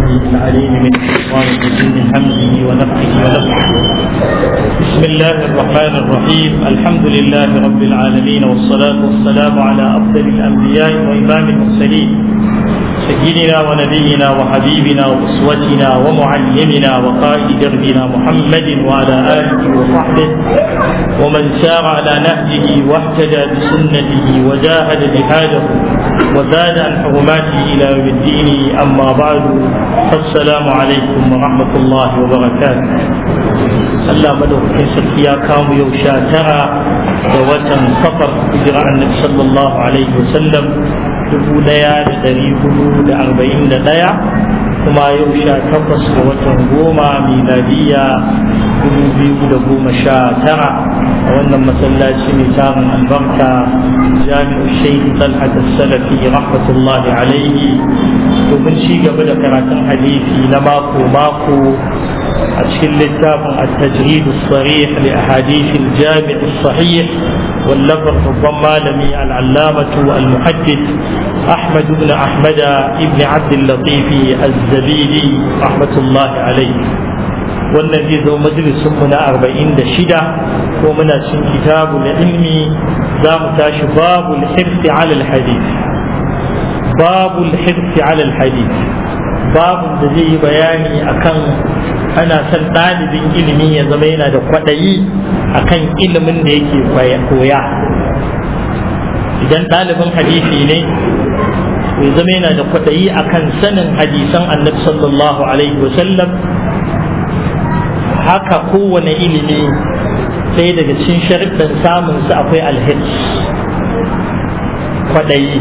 السميع العليم من الشيطان الرجيم من همزه ونفخه ونفخه بسم الله الرحمن الرحيم الحمد لله رب العالمين والصلاة والسلام على أفضل الأنبياء وإمام المرسلين سيدنا ونبينا وحبيبنا وأسوتنا ومعلمنا وقائد دربنا محمد وعلى آله وصحبه ومن سار على نهجه واهتدى بسنته وجاهد جهاده وزاد عن حرماته إلى يوم الدين أما بعد فالسلام عليكم ورحمة الله وبركاته Allah madaukakin sarki ya kawo yau sha tara da watan safar hijira annabi sallallahu alaihi wasallam dubu daya da dari hudu da arba'in da daya kuma yau sha takwas da watan goma miladiya dubu biyu da goma sha tara a wannan masallaci mai tarin albarka jami'u shaikh talhat salafi rahmatullahi alaihi domin ci gaba da karatun hadisi na mako mako أشكل لتاب التجريد الصريح لأحاديث الجامع الصحيح واللفظ ربما لمي العلامة المحدث أحمد بن أحمد بن عبد اللطيف الزبيدي رحمة الله عليه والذي ذو مجلس من أربعين دشدة ومن شن كتاب العلم دام تاش باب الحرص على الحديث باب الحرص على الحديث باب الذي بياني أكن ana son ɗalibin ilimi ya zama yana da kwaɗayi a kan ilimin da yake koya idan ɗalibin hadisi ne ya zama yana da kwaɗayi a kan sanin hadisan annabi sallallahu alaihi wasallam haka kowane ilimi sai daga cikin sharuɗin samunsa akwai alhits kwaɗayi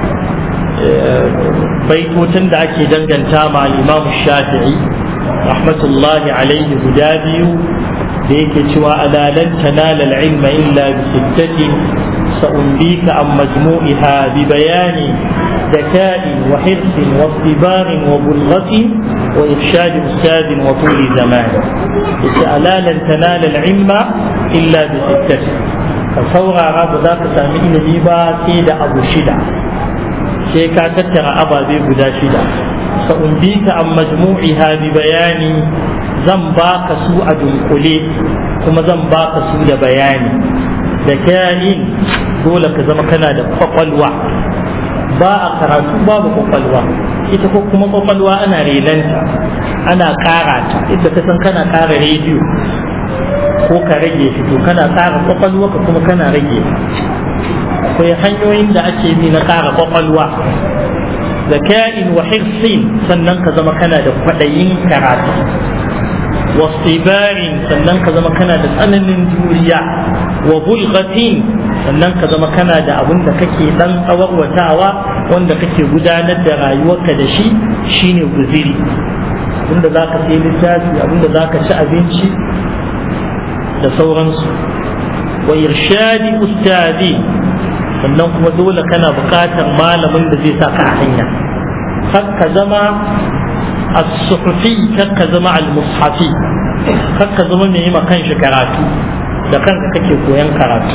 baitocin da ake danganta ma al-imam shafi'i rahmatullahi alaihi guda biyu da yake cewa ala lan tanala al-ilma illa bi sittatin sa'umbika an majmu'iha bi bayani ذكاء وحرص واصطبار وبلغة وإرشاد أستاذ وطول زمان ألا لن تنال العلم إلا بستة فصورا رب ذاك سامعين ليبا سيد أبو شدة sai ka tattara ababe guda shida sa'umbika an majmu'iha bi bayani zan baka su a dunkule kuma zan baka su da bayani da kayanin dole ka zama kana da kwakwalwa ba a karatu babu kwakwalwa ita ko kuma kwakwalwa ana renanta ana kara ta inda ka san kana kara rediyo ko ka rage shi to kana kara kwakwalwa ka kuma kana rage akwai hanyoyin da ake bi na ƙara kwakwalwa zaka'in wa hirsin sannan ka zama kana da kwaɗayin karatu wasibarin sannan ka zama kana da tsananin juriya wa bulgatin sannan ka zama kana da abin da kake dan tsawarwatawa wanda kake gudanar da rayuwarka da shi shine guziri abinda za ka sai littafi abinda za ka ci abinci da sauransu wa irshadi ustazi sannan kuma dole kana buƙatar malamin da zai saka a hanya kar ka zama as-suhufi kar ka zama al-mushafi kar ka zama mai yi kanshi karatu da kanka kake koyan karatu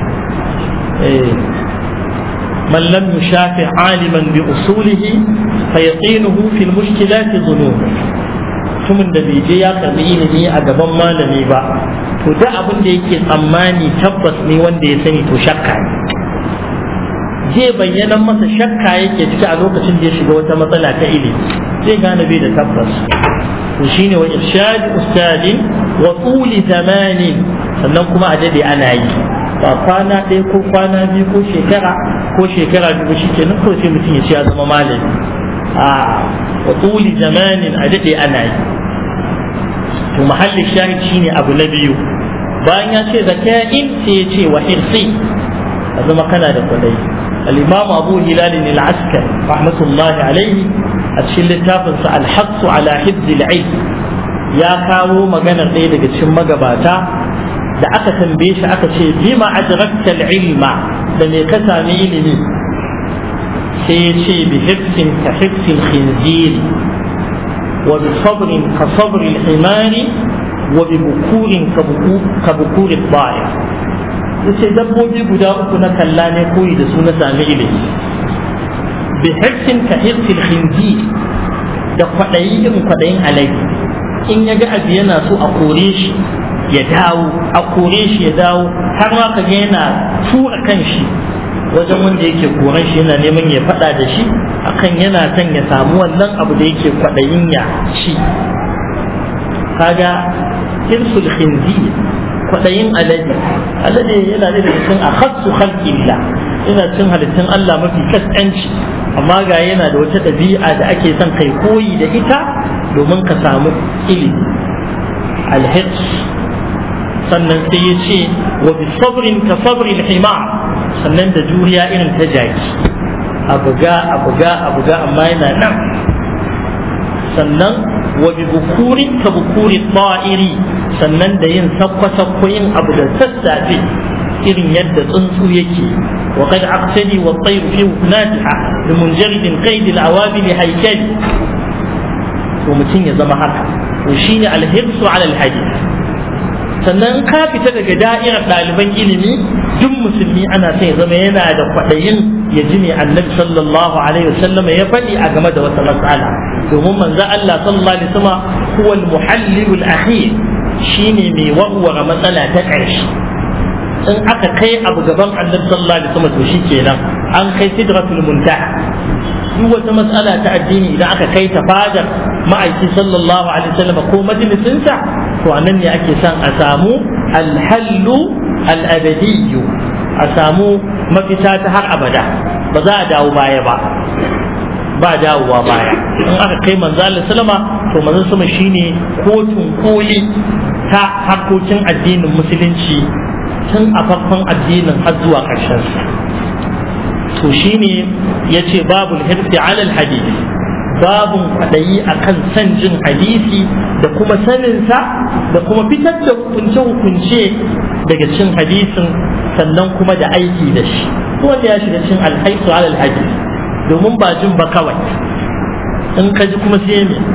من لم يشافع عالما بأصوله فيقينه في المشكلات ظنون mutumin da bai je ya karbi ilimi a gaban malami ba to da abin da yake tsammani tabbas ne wanda ya sani to shakka ne zai bayyana masa shakka yake ciki a lokacin da ya shiga wata matsala ta ilimi zai gane bai da tabbas to shine wa irshad ustadin wa tuli zamanin sannan kuma a dade ana yi ba kwana ɗaya ko kwana biyu ko shekara ko shekara biyu shi kenan ko sai mutum ya ce ya zama malami a wa tuli zamanin a dade ana yi to mahallin shahid shine abu na biyu bayan ya ce zaka'in sai ya ce wa hirsi a zama kana da kwadai الإمام أبو هلال العسكري رحمة الله عليه أتشل التافنس الحق على حفظ العلم يا كاو مغانا ɗaya daga cikin magabata da aka tambaye shi aka ce bima adrakta ilma da me ka sami ilimi sai ya ce bi hifsin ka hifsin khinziri wa bi sabrin ka sabri himari wa bi bukurin ka bukurin baya yace dabbobi guda uku na kalla ne koyi da su na sami ilimi bi hirsin ka hirsil khinzir da kwaɗayi irin kwaɗayin alaji in ya ga abu yana so a kore shi ya dawo a kore shi ya dawo har ma ka ga yana tura kan shi wajen wanda yake koran shi yana neman ya faɗa da shi akan yana son ya samu wannan abu da yake kwaɗayin ya ci kaga hirsul khinzir kwaɗayin alade alade yana da cikin a khassu khalqillah yana cin halittun Allah mafi kaskanci amma ga yana da wata ɗabi'a da ake son kai koyi da ita domin ka samu ilimi alhirs sannan sai ya ce wa bi sabrin ka sabrin hima sannan da juriya irin ta jaki a buga a buga a buga amma yana nan sannan wa bi bukurin ka bukuri ta'iri sannan da yin sakwa-sakwa yin abu da sassafe irin yadda tsuntsu yake wa qad aqtadi wa tayru fi natiha bi munjaridin qaid al-awabil haykali to mutum ya zama haka to shine al-hirsu ala al-hadith sannan ka fita daga da'irar ɗaliban ilimi duk musulmi ana son ya zama yana da kwaɗayin ya ji ne annabi sallallahu alaihi wasallam ya faɗi a game da wata matsala domin manzo Allah sallallahu alaihi wasallam huwa al-muhallilul akhir shine mai warware matsala ta ƙarshe in aka kai abu gaban annabi sallallahu alaihi wasallam to shikenan an kai sidratul muntaha duk wata matsala ta addini idan aka kai ta fadar ma'aiki sallallahu alaihi wasallam ko majalisinsa to anan ne ake son a samu alhallu al'abadiyyu a samu mafita ta har abada ba za a dawo baya ba ba dawowa baya in aka kai manzo Allah sallama to manzo sama shine kotun koli ta harkokin addinin musulunci tun a farkon addinin har zuwa ƙarshen sa to shine yace babul hirsi alal hadisi babun kwaɗayi a kan san jin hadisi da kuma saninsa da kuma fitar da hukunce-hukunce daga cin hadisin sannan kuma da aiki da shi wanda ya shiga cin alhaisu alal hadisi domin ba jin ba kawai in ka ji kuma sai me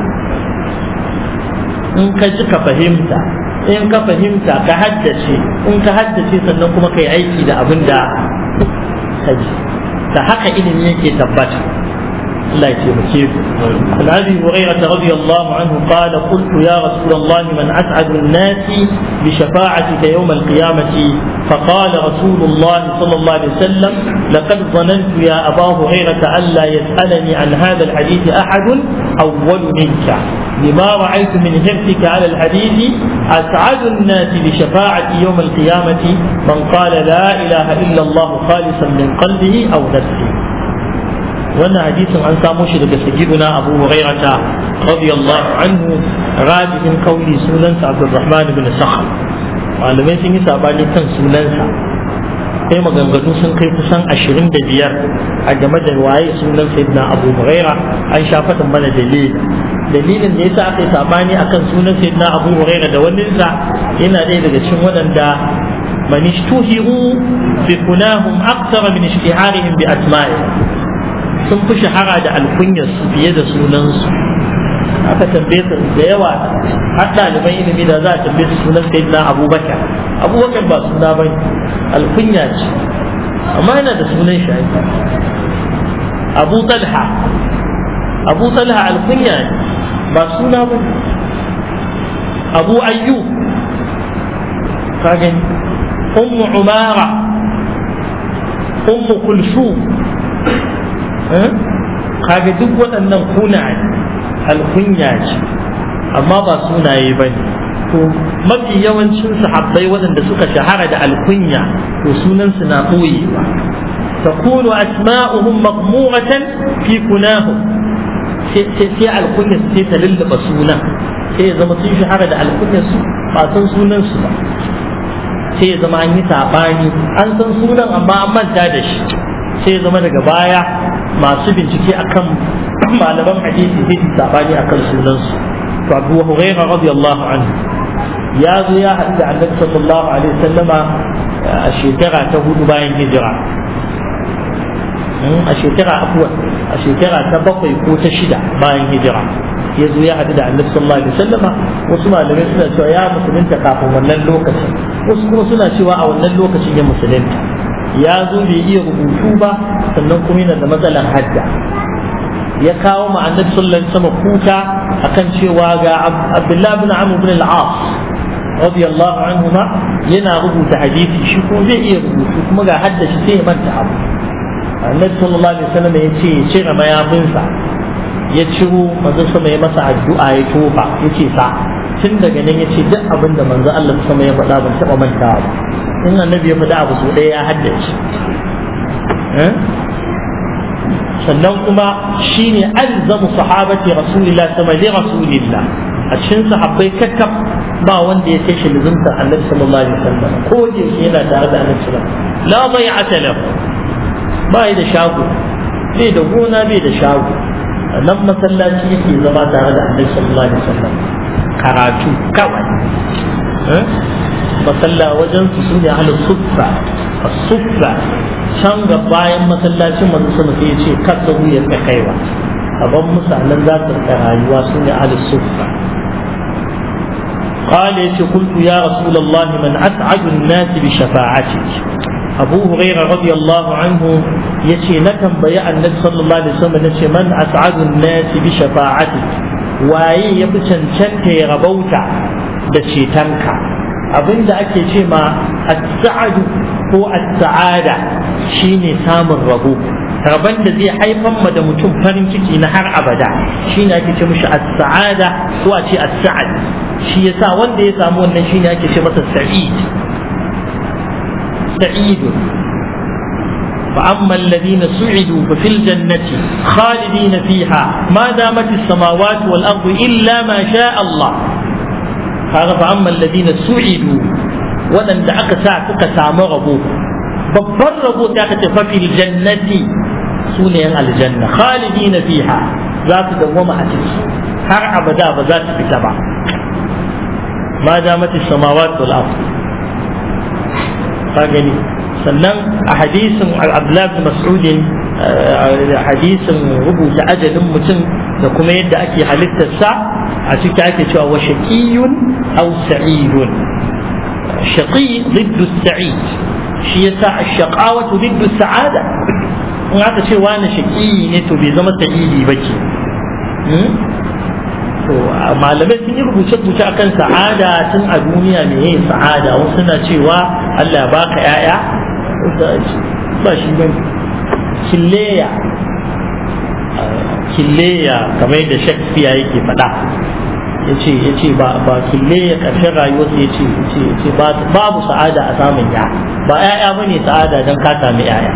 in ka ji ka fahimta in ka fahimta ka haddace in ka haddace sannan kuma ka yi aiki da abin da ka ji da haka ilimi yake tabbata الله يتيمكيك عن ابي هريره رضي الله عنه قال قلت يا رسول الله من اسعد الناس بشفاعتك يوم القيامه فقال رسول الله صلى الله عليه وسلم لقد ظننت يا ابا هريره الا يسالني عن هذا الحديث احد اول منك لما رايت من حرصك على الحديث اسعد الناس بشفاعتي يوم القيامه من قال لا اله الا الله خالصا من قلبه او نفسه wannan hadisin an samo shi daga sayyiduna abu hurairata radiyallahu anhu rajihin kauli sunansa abdurrahman ibn sakhr malamai sun yi sabani kan sunansa sai maganganu sun kai kusan ashirin da biyar a game da waye sunan sayyidina abu huraira an sha faɗin mana dalili dalilin da yasa aka yi sabani akan sunan sayyidina abu huraira da waninsa yana ɗaya daga cikin waɗanda man ishtuhiru bi kunahum akthara min ishtiharihim bi asma'i sun fi shahara da alkunyarsu fiye da sunansu aka tambaye su da yawa har ɗaliban ilimi da za a tambaye su sunan sai na abubakar abubakar ba suna ba alkunya ce amma yana da sunan shi abu talha abu talha alkunya ne ba suna ba abu ayyu ka gani ummu umara ummu kulsum kaga duk waɗannan kuna alkunya ce amma ba sunaye ba ne to mafi yawancin sahabbai waɗanda suka shahara da alkunya to sunansu na ɓoyewa تكون أسماؤهم مغمورة في كناهم sai alkunya sai ta lullaba sunan sai ya zama sun shahara da alkunya su ba san sunan su ba sai ya zama an yi saɓani an san sunan amma an manta da shi sai ya zama daga baya masu bincike akan malaman hadisi sai su sabani akan sunansu to Abu Hurairah radiyallahu anhu ya zo ya haɗu da Annabi sallallahu alaihi wasallama a shekara ta hudu bayan hijira a shekara afuwa a shekara ta bakwai ko ta shida bayan hijira ya zo ya haɗu da Annabi sallallahu alaihi wasallama wasu malamai suna cewa ya musulunta kafin wannan lokacin wasu kuma suna cewa a wannan lokacin ya musulunta ya zo bai iya rubutu ba sannan kuma yana da matsalar hadda ya kawo ma annabi sallallahu alaihi wasallam kuka akan cewa ga Abdullah ibn Amr ibn al-As radiyallahu anhuma yana rubuta hadisi shi ko zai iya rubutu kuma ga haddashi sai ya manta abu annabi sallallahu alaihi wasallam ya ce ya cire mayafinsa ya ciro manzo sama ya masa addu'a ya tofa ya ce sa tun daga nan ya ce duk abin da manzo Allah sama ya faɗa ban taɓa mantawa ba in annabi ya faɗa abu so ɗaya ya haddace sannan kuma shine alzamu sahabati rasulillah sama li rasulillah a cikin sahabbai kakkaf ba wanda ya kai shi lizumtar annabi sallallahu alaihi wasallam ko da yake yana tare da annabi sallallahu alaihi wasallam la bai'ata lahu ba da shago bai da gona bai da shago nan masallaci yake zama tare da annabi sallallahu alaihi wasallam karatu kawai masalla wajen su su ne ahlus suffa as-suffa can ga bayan masallacin manzo sama sai ya ce kasa ya ka kaiwa aban misalan za su rika rayuwa su ne ahlus suffa قال يتي قلت يا رسول الله من أسعد الناس بشفاعتك أبو هريرة رضي الله عنه يتي نكم بيع النبي صلى الله عليه وسلم يتي من أسعد الناس بشفاعتك waye ya fi cancanta ya rabauta da cetonka abinda ake ce ma as-sa'adu ko as-sa'ada shine samun rabo rabon da zai haifar ma da mutum farin ciki na har abada shine ake ce mishi as-sa'ada ko a ce as-sa'ad shi yasa wanda ya samu wannan shine ake ce masa sa'id sa'id فأما الذين سعدوا ففي الجنة خالدين فيها ما دامت السماوات والأرض إلا ما شاء الله هذا فأما الذين سعدوا ولن دعك ساعتك سامربوا babban rabo da aka tafi fil jannati su ne yan aljanna khalidina fiha za su dawwama a ciki har abada ba za su fita ba ma damati samawat wal ard ka gani sannan a hadisin abdullahi bin mas'udin hadisin rubuta ajalin mutum da kuma yadda ake halittarsa a ciki ake cewa wa shaqiyun aw sa'idun shaqi ضد السعيد shi yasa ash-shaqawatu ضد sa'ada in aka ce wani shaqi ne to bai zama sa'idi bace to malamai sun yi rubuce-rubuce akan sa'ada tun a duniya me yin sa'ada wasu suna cewa Allah baka 'ya'ya ba shi ba killeya killeya kamar yadda shakespeare yake faɗa ya ce ya ce ba killeya ƙarshen rayuwarsa ya ce ya ce babu sa'ada a samun ya ba 'ya'ya ba ne sa'ada don ka sami 'ya'ya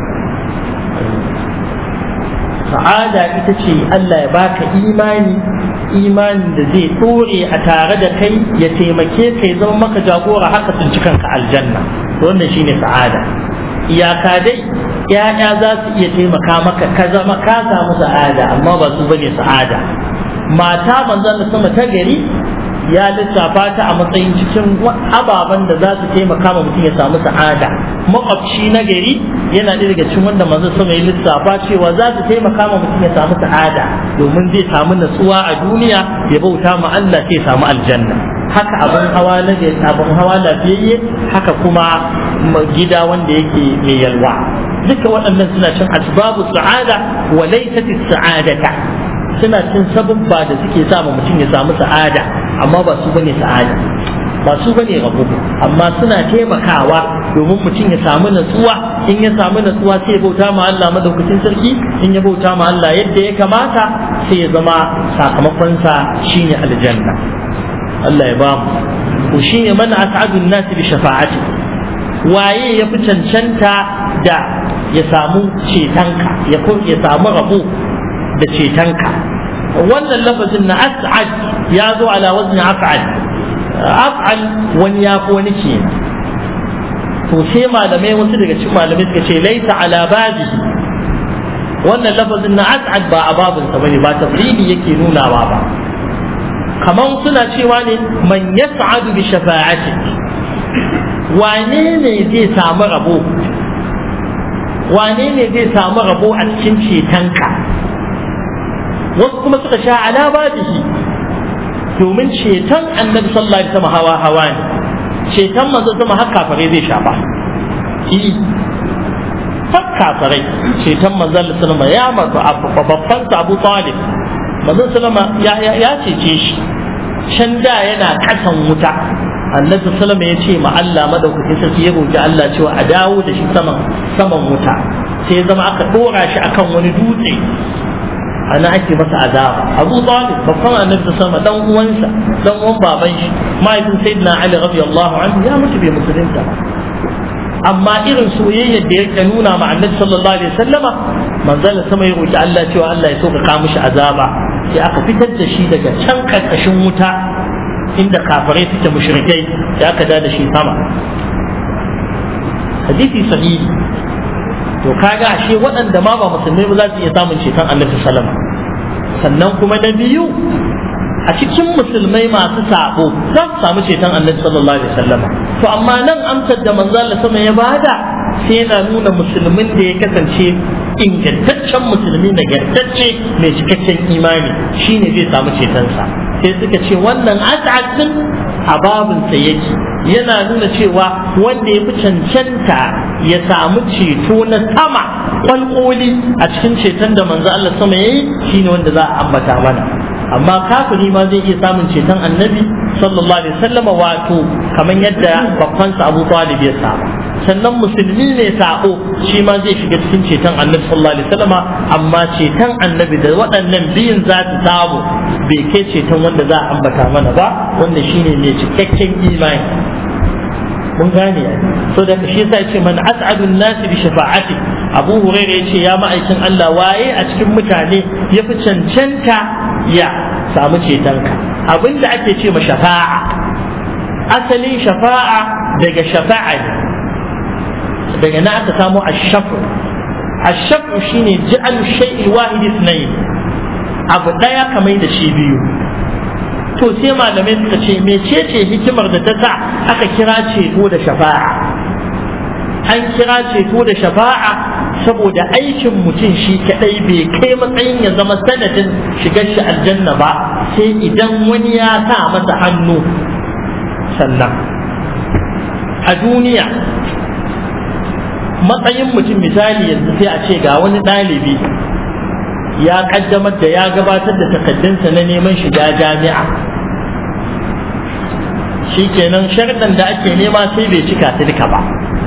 sa'ada ita ce Allah ya baka imani imanin da zai ɗore a tare da kai ya taimake ka ya zama maka jagora haka sun ci kanka aljanna wannan shine sa'ada iyaka dai ya'ya za su iya taimaka maka ka zama ka samu sa'ada amma ba su bane sa'ada mata manzon da sama ta gari ya lissafa ta a matsayin cikin ababen da za su taimaka ma mutum ya samu sa'ada makwabci na gari yana da daga cikin wanda manzon sama ya lissafa cewa za su taimaka ma mutum ya samu sa'ada domin zai samu natsuwa a duniya ya bauta ma Allah sai ya samu aljanna haka abin hawa na abin hawa lafiyayye haka kuma gida wanda yake mai yalwa duka waɗannan suna cin asbabu sa'ada wa laysat sa'adata suna cin sababba da suke sa mutum ya samu sa'ada amma ba su bane sa'ada ba su bane rabo amma suna taimakawa domin mutum ya samu natsuwa in ya samu natsuwa sai ya bauta ma Allah madaukakin sarki in ya bauta ma Allah yadda ya kamata sai ya zama sakamakonsa shine aljanna Allah ya bamu to shine man as'adun nas bi shafa'ati waye ya fi cancanta da ya samu cetonka ya ya samu rabo da cetonka wannan lafazin na as'ad ya zo ala wazni af'al af'al wani ya fi wani ke to sai malamai wasu daga cikin malamai suka ce laisa ala babi wannan lafazin na as'ad ba a babinsa bane ba tafridi yake nunawa ba kaman suna cewa ne man yas'adu bi shafa'ati wane ne zai samu rabo wane ne zai samu rabo a cikin cetonka wasu kuma suka sha ala babihi domin ceton annabi sallallahu alaihi wasallam hawa hawa ne ceton manzo sama har kafare zai shafa babban kafirai ceton manzon sallama ya mazu babban Abu Talib manzon sallama ya ya cece shi can da yana kasan wuta annabi sallama ya ce ma Allah madaukakin sarki ya roki Allah cewa a dawo da shi saman saman wuta sai ya zama aka dora shi akan wani dutse ana ake masa azaba abu talib babban annabi sama dan uwansa dan uwan baban shi mahaifin sayyidina ali radiyallahu anhu ya mutu bai musulunta ba amma irin soyayyar da yake nuna ma annabi sallallahu alaihi wasallama manzon sama ya roki Allah cewa Allah ya sauka mishi azaba sai aka fitar da shi daga can karkashin wuta inda kafirai suke mushrikai da aka da shi sama hadisi sahihi to kaga ashe waɗanda ma ba musulmai ba za su iya samun ceton annabi sallama sannan kuma na biyu a cikin musulmai masu sabo za su samu ceton annabi sallallahu alaihi wasallama to amma nan amsar da manzo Allah sama ya bada sai yana nuna musulmin da ya kasance ingantaccen musulmi nagartacce mai cikakken imani shine zai samu cetonsa sai suka ce wannan as'ad din a babinsa yake yana nuna cewa wanda ya fi cancanta ya samu ceto na sama kwalkoli a cikin ceton da manzo Allah sama yayi shine wanda za a ambata mana amma kafiri ma zai iya samun ceton annabi sallallahu alaihi wasallam wato kamar yadda babban sa Abu Talib ya samu sannan musulmi ne sako shi ma zai shiga cikin ceton annabi sallallahu alaihi wasallam amma ceton annabi da waɗannan biyun za su samu bai kai ceton wanda za a ambata mana ba wanda shine mai cikakken imani mun gane so da shi yasa yace man as'adun nasi bi shafa'ati Abu Hurairah yace ya ma'aikin Allah waye a cikin mutane ya fi cancanta ya samu cetonka abinda ake ce ma shafa'a asalin shafa'a daga shafa'a ne daga na aka samu ashafu ashafu shine ja'al shay'il wahid ithnayn abu daya kamar da shi biyu to sai malamai suka ce mecece hikimar da ta sa aka kira ceto da shafa'a an kira ceto da shafa'a saboda aikin mutum shi kadai bai kai matsayin ya zama sanadin shigar shi aljanna ba sai idan wani ya sa masa hannu sannan a duniya matsayin mutum misali yanzu sai a ce ga wani ɗalibi ya kaddamar da ya gabatar da takaddunsa na neman shiga jami'a shikenan sharɗan da ake nema sai bai cika su duka ba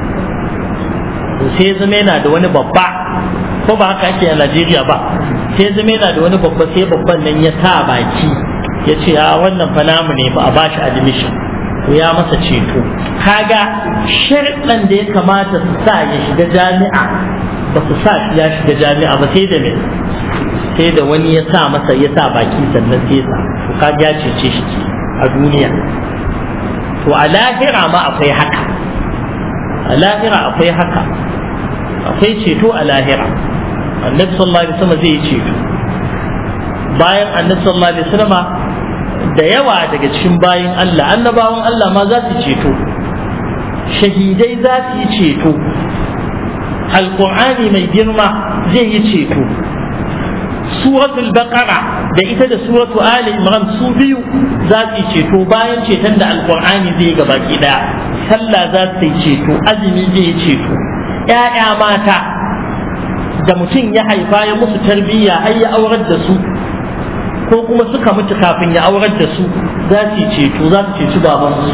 sai zama yana da wani babba ko ba haka ake a Najeriya ba sai zama yana da wani babba sai babban nan ya sa baki ya ce a wannan fa namu ne ba a bashi admission to ya masa ceto kaga sharɗan da ya kamata su sa ya shiga jami'a ba su sa shi ya shiga jami'a ba sai da me sai da wani ya sa masa ya sa baki sannan sai sa to kaga ya cece shi a duniya to a lahira ma akwai haka a lahira akwai haka akwai ceto a lahira annabi sallallahu alaihi wasallam zai yi ceto bayan annabi sallallahu alaihi wasallam da yawa daga cikin bayin Allah annabawan Allah ma za su ceto shahidai za su yi ceto alqur'ani mai girma zai yi ceto suratul baqara da ita da suratu ali imran su biyu za su yi ceto bayan ceton da alqur'ani zai ga baki daya sallah za su yi ceto azumi zai yi ceto ƴaƴa mata da mutum ya haifa ya musu tarbiyya har ya aurar da su ko kuma suka mutu kafin ya aurar da su za su yi ceto za su ceci babansu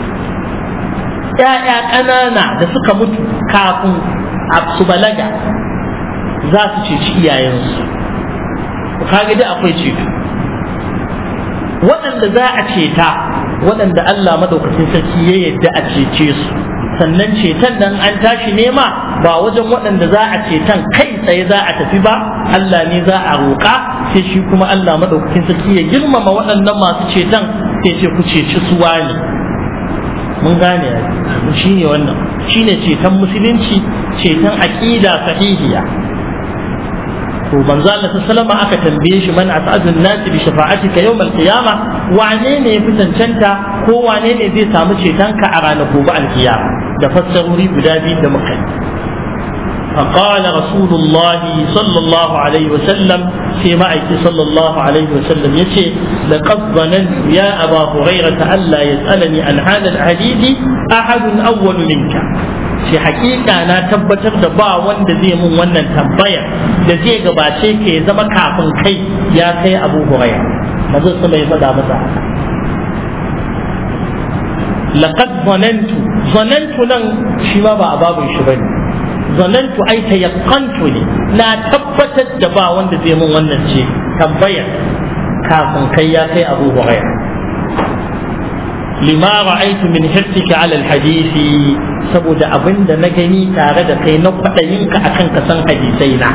ƴaƴa ƙanana da suka mutu kafin su balaga za su ceci iyayensu kaga da akwai ceto waɗanda za a ceta waɗanda Allah madaukakin sarki ya yadda a cece su sannan ceton nan an tashi nema ba wajen waɗanda za a ceton kai tsaye za a tafi ba Allah ne za a roƙa sai shi kuma Allah madaukakin sarki ya girmama waɗannan masu ceton sai ce ku ceci su wani mun gane shi ne wannan shi ne ceton musulunci ceton aƙida sahihiya to manzo Allah sallama aka tambaye shi man as'adun nas bi shafa'atika yawm al-qiyama wane ne ya fi cancanta ko wane ne zai samu cetonka a ranar gobe al-qiyama da fassarori guda biyu da muka yi فقال رسول الله صلى الله عليه وسلم في معك صلى الله عليه وسلم يشي لقد ظننت يا أبا هريرة ألا يسألني عن هذا الحديث أحد أول منك ce hakika na tabbatar da ba wanda zai mun wannan tambayar da zai gabace ka ya zama kafin kai ya kai abu huraya manzo sama ya faɗa masa haka laqad zanantu zanantu nan shi ma ba a babun shi bane zanantu ai tayaqqantu ne na tabbatar da ba wanda zai mun wannan ce tambayar kafin kai ya kai abu huraya lima ra'aitu min hirsika ala alhadisi saboda abinda na gani tare da kai na kwaɗayinka akan ka san hadisai na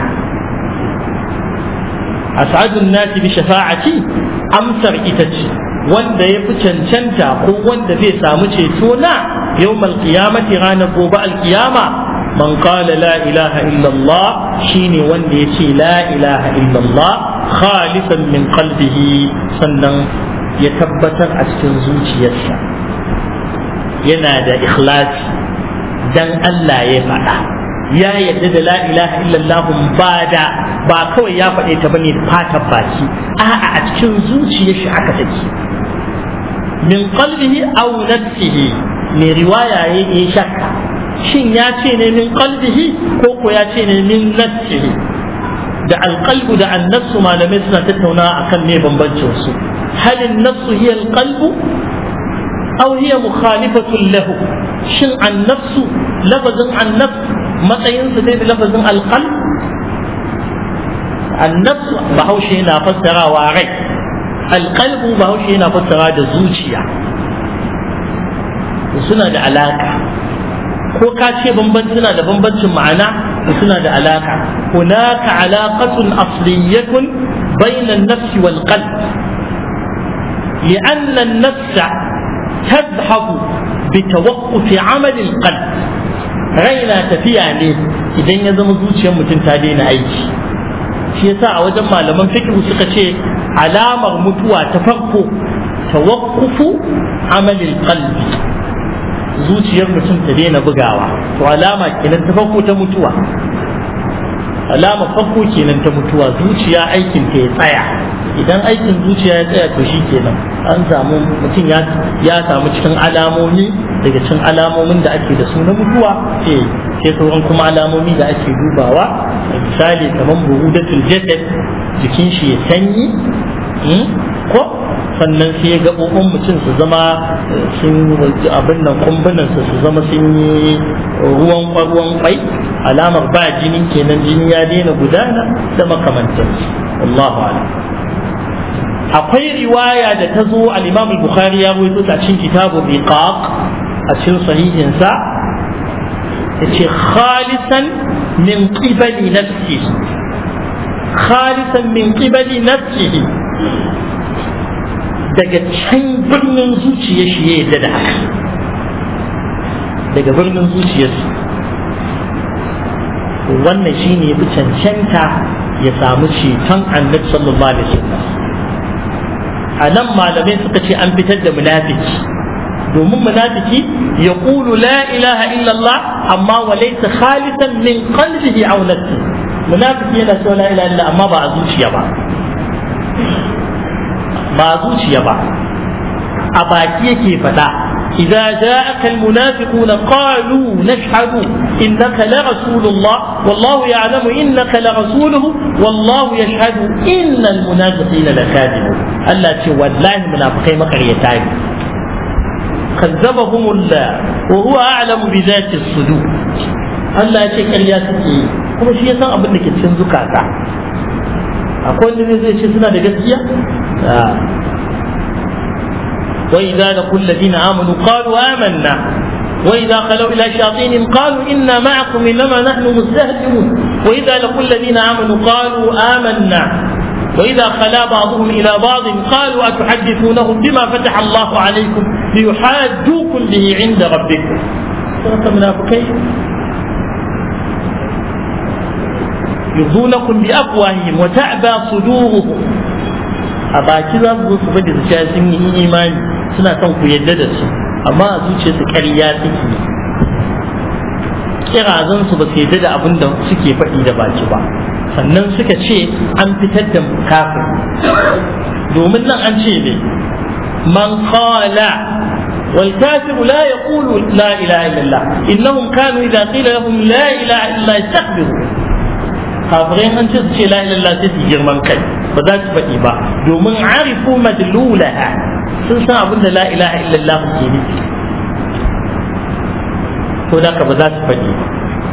as'adun nasi bi shafa'ati amsar ita ce wanda ya fi cancanta ko wanda zai samu ceto na yawmal qiyamati ranar gobe alkiyama man qala la ilaha illallah shine wanda ya ce la ilaha illallah khalisan min qalbihi sannan ya tabbatar a cikin zuciyarsa yana da ikhlasi dan Allah ya faɗa ya yadda da la ilaha illallah ba da ba kawai ya faɗe ta bane fatan baki a'a a cikin zuciyar shi aka take min qalbihi aw nafsihi mai riwaya ya yi shakka shin ya ce ne min qalbihi ko ko ya ce ne min nafsihi da alqalbu da annafsu malamai suna tattaunawa akan me bambancin su هل النفس هي القلب أو هي مخالفة له شن عن نفس لفظ عن نفس متى ينسى لفظ القلب النفس بهوش هنا فسر واري القلب بهوش هنا فسر زوجيا suna da alaka ko ka ce bambanci suna da bambancin ma'ana suna da alaka hunaka alaqatun asliyatun bayna an-nafs wal qalb لأن النفس تذهب بتوقف عمل القلب raina tafiya ne idan ya zama zuciyar mutum ta daina aiki shi yasa a wajen malaman fikihu suka ce alamar mutuwa ta farko tawaqqufu amalil qalbi zuciyar mutum ta daina bugawa to alama kenan ta farko ta mutuwa alama farko kenan ta mutuwa zuciya aikin ta ya tsaya idan aikin zuciya ya tsaya to shi kenan an samu mutum ya samu cikin alamomi daga cikin alamomin da ake da su na mutuwa ce sai sauran kuma alamomi da ake dubawa misali kamar buhudatul jasad jikin shi ya sanyi ko sannan sai ya gaɓoɓin mutum su zama sun abin nan kumbunan su su zama sun yi ruwan ruwan kwai alamar ba jini kenan jini ya daina gudana da makamantansu wallahu a'lam akwai riwaya da ta zo al-Imam al-Bukhari ya rawaito ta cikin kitabu Biqaq a cikin sahihin sa yace khalisan min qibali nafsihi khalisan min qibali nafsihi daga can birnin zuciyar shi ya yadda da haka daga birnin zuciyarsa wannan shine ya fi cancanta ya samu ceton annabi sallallahu alaihi wasallam a nan malamai suka ce an fitar da munafiki domin munafiki ya ƙulu la ilaha illallah amma wa laysa khalisan min qalbihi aw nafsi munafiki yana cewa la ilaha illallah amma ba a zuciya ba ba a zuciya ba a baki yake faɗa إذا جاءك المنافقون قالوا نشهد إنك لرسول الله والله يعلم إنك لرسوله والله يشهد إن المنافقين لكاذبون ألا والله المنافقين مقريتان كذبهم الله وهو أعلم بذات الصدور Allah ya ce ƙarya suke yi kuma shi ya san abin da ke cikin zukata akwai wanda zai ce suna da gaskiya وإذا لقوا الذين آمنوا قالوا آمنا وإذا خلوا إلى شياطينهم قالوا إنا معكم إنما نحن مستهزئون وإذا لقوا الذين آمنوا قالوا آمنا وإذا خلا بعضهم إلى بعض قالوا أتحدثونهم بما فتح الله عليكم ليحاجوكم به عند ربكم صراط المنافقين يرضونكم بأفواههم وتعبى صدورهم أباكي ذا su bada su sha sun yi imani suna son ku yadda da su amma a zuciyarsu ƙarya suke kirazan su ba su yadda da abin da suke faɗi da baki ba sannan suka ce an fitar da kafin domin nan an ce ne man qala والكافر لا يقول لا إله إلا الله إنهم كانوا إذا قيل لهم لا إله إلا الله يستكبرون kafirai an ce su ce la ilallah sai su girman kai ba za su faɗi ba domin arifu madlulaha sun san abin da la ilaha illallah ke nufi ko da ka ba za su faɗi ba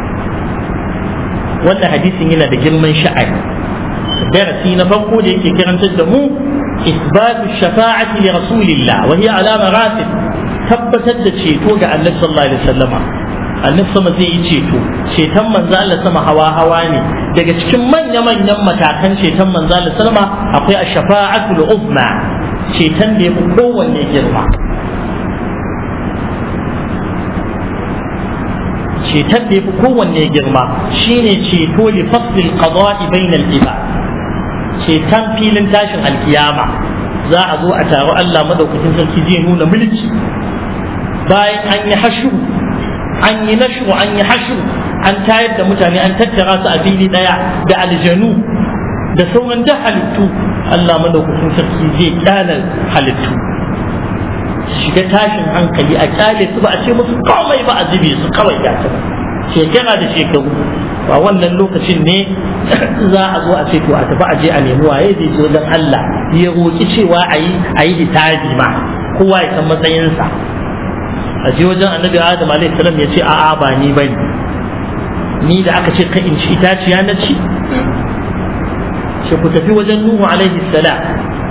wannan hadisin yana da girman sha'ani darasi na farko da yake karantar da mu isbatu shafa'ati li rasulillah wa hiya ala maratib tabbatar da ceto ga annabi sallallahu alaihi wasallama annabi sama zai yi ceto ceton manzo Allah sama hawa hawa ne daga cikin manya manyan matakan ceton manzo Allah sallama akwai ash-shafa'atul uzma ceton da yafi kowanne girma ceton da yafi kowanne girma shine ceto li faslil qada'i bainal ibad ceton filin tashin alkiyama za a zo a taro Allah madaukakin sarki zai nuna mulki bayan an yi hashu an yi nashu an yi hashu an tayar da mutane an tattara su a fili daya da aljanu da sauran da halittu Allah madaukakin sarki zai kyala halittu shiga tashin hankali a kyale su ba a ce musu komai ba a zube su kawai ya ta shekara da shekaru ba wannan lokacin ne za a zo a ce to a tafi a je a nemi waye zai zo don Allah ya roki cewa a yi a yi hitabi ma kowa ya san matsayinsa a je wajen annabi adam alaihi salam ya ce a'a ba ni bane ni da aka ce kan in ci itaciya na ci sai ku tafi wajen nuhu alaihi salam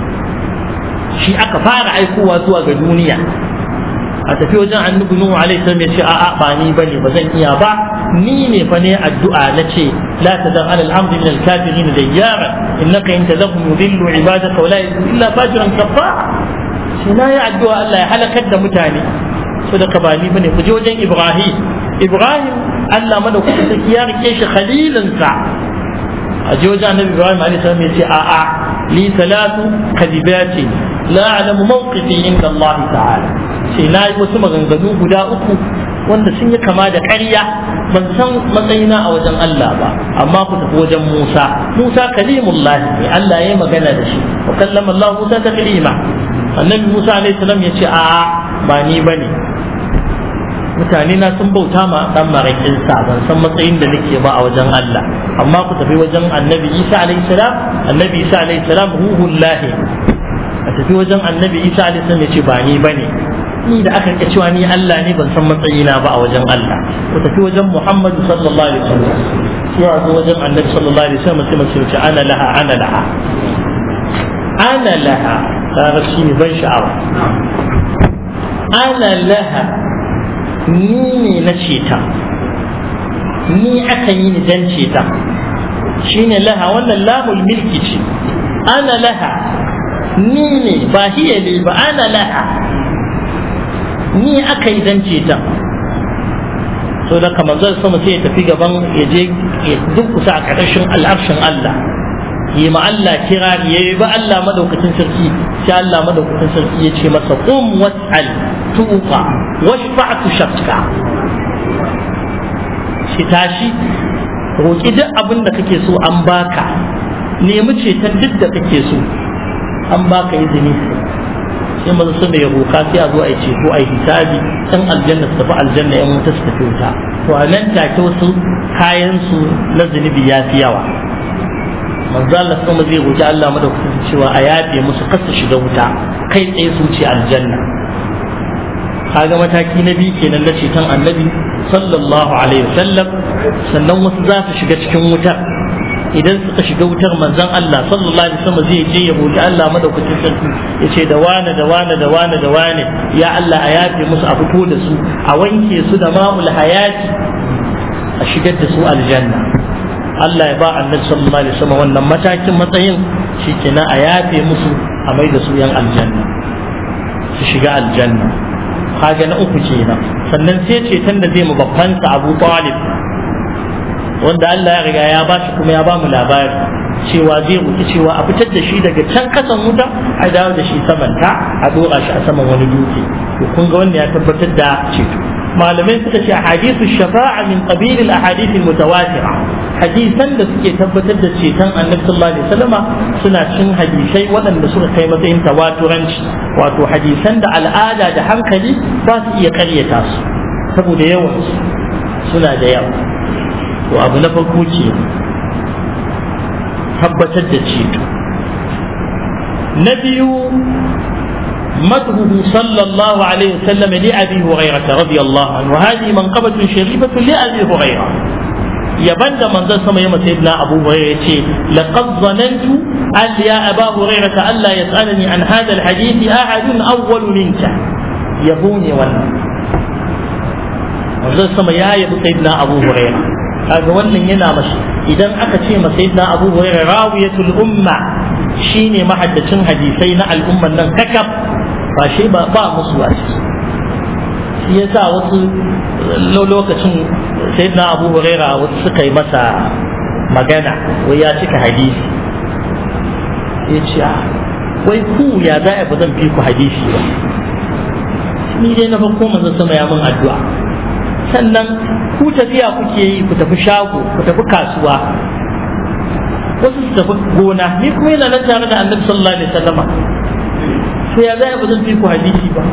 shi aka fara aikowa zuwa ga duniya a tafi wajen annabi nuhu alaihi salam ya ce a'a ba ni bane ba zan iya ba ni ne fa ne addu'a na ce la tadar ala al-amri min al-kafirin dayyara innaka in tadhum yudillu ibadaka wa la yudillu illa fajiran kafara shi na yi addu'a Allah ya halakar da mutane so da ba ni bane ku je wajen Ibrahim Ibrahim Allah madaukakin sarki ya rike shi khalilinsa a je wajen Annabi Ibrahim alaihi salam ya ce a a li salatu kadibati la a'lamu mawqifi inda Allah ta'ala sai na yi wasu maganganu guda uku wanda sun yi kama da ƙarya ban san matsayina a wajen Allah ba amma ku tafi wajen Musa Musa kalimullahi ne Allah ya yi magana da shi wa kallama Allah Musa taklima annabi Musa alaihi salam ya ce a'a ba ni bane mutane na sun bauta ma dan marakin sa ban san matsayin da nake ba a wajen Allah amma ku tafi wajen annabi Isa alaihi salam annabi Isa alaihi salam ruhullahi a tafi wajen annabi Isa alaihi salam ya ce ba ni bane ni da aka cewa ni Allah ne ban san matsayina ba a wajen Allah ku tafi wajen Muhammad sallallahu alaihi wasallam sai a zo wajen annabi sallallahu alaihi wasallam sai mace ce ana laha ana laha ana laha kaga shi ne ban sha'awa ana laha ni ne na ceta ni aka yi ni dan ceta shine laha wannan lamul milki ce ana laha ni ne ba hiya ne ba ana laha ni aka yi dan ceta so da kamar zai sama sai ya tafi gaban ya je ya dukkusa a ƙarƙashin al'arshin Allah yi ma Allah kira ya yi ba Allah madaukakin sarki sai Allah madaukakin sarki ya ce masa qum was'al tuqa washfa'tu shafka shi tashi roƙi duk abin da kake so an baka nemi ceton duk da kake so an baka izini sai maza sun da ya roƙa sai a zo a yi ceto a yi hisabi ɗan aljanna su tafi aljanna yan wuta su tafi wuta to a nan take wasu kayan su na zunubi ya fi yawa manzo Allah kuma zai roƙi Allah madaukakin cewa a yafe musu kasa shiga wuta kai tsaye su ce aljanna kaga mataki na biyu kenan na ceton annabi sallallahu alaihi wasallam sannan wasu za su shiga cikin wutar idan suka shiga wutar manzon Allah sallallahu alaihi wasallam zai je ya roki Allah madaukakin sarki ya ce da wane da wane da wane da wane ya Allah a yafe musu a fito da su a wanke su da ma'ul hayati a shigar da su aljanna Allah ya ba annabi sallallahu alaihi wasallam wannan matakin matsayin shikenan a yafe musu a mai da su yan aljanna su shiga aljanna kaga na uku kenan sannan sai ceton da zai mu babban sa Abu Talib wanda Allah ya riga ya ba shi kuma ya ba mu labari cewa zai ruki cewa a fitar da shi daga can kasan wuta a dawo da shi saman ta a dora shi a saman wani dutse to kun ga wannan ya tabbatar da ceto malamai suka ce ahadithu shafa'a min qabil al ahadith al mutawatira hadisan da suke tabbatar da ceton annabi sallallahu alaihi wasallama suna cin hadisai waɗanda suka kai matsayin tawaturanci wato hadisan da al'ada da hankali ba su iya karyata su saboda yawan suna da yawa to abu na farko ke tabbatar da ceto na biyu مدحه صلى الله عليه وسلم لأبي هريرة رضي الله عنه وهذه منقبة شريفة لأبي هريرة يبند من ذا سمى يوم سيدنا أبو هريرة لقد ظننت أن يا أبا هريرة ألا يسألني عن هذا الحديث أحد أول منك يبوني ولا من ذا سمى يا يبو سيدنا أبو هريرة هذا wannan yana mashi idan aka ce ma sayyidina Abu Hurairah rawiyatul umma shine mahaddacin hadisai na al'umman nan kakaf ba shi ba ba musu a ciki shi yasa wasu lokacin sayyidina Abu Huraira wasu suka yi masa magana wai ya cika hadisi ya ce wai ku ya za a ba zan fi ku hadisi ba ni dai na farko manzo sama ya mun addu'a sannan ku tafiya kuke yi ku tafi shago ku tafi kasuwa wasu su tafi gona ni kuma yana nan tare da annabi sallallahu alaihi wasallama to ya zai ba zan fi ku hadisi ba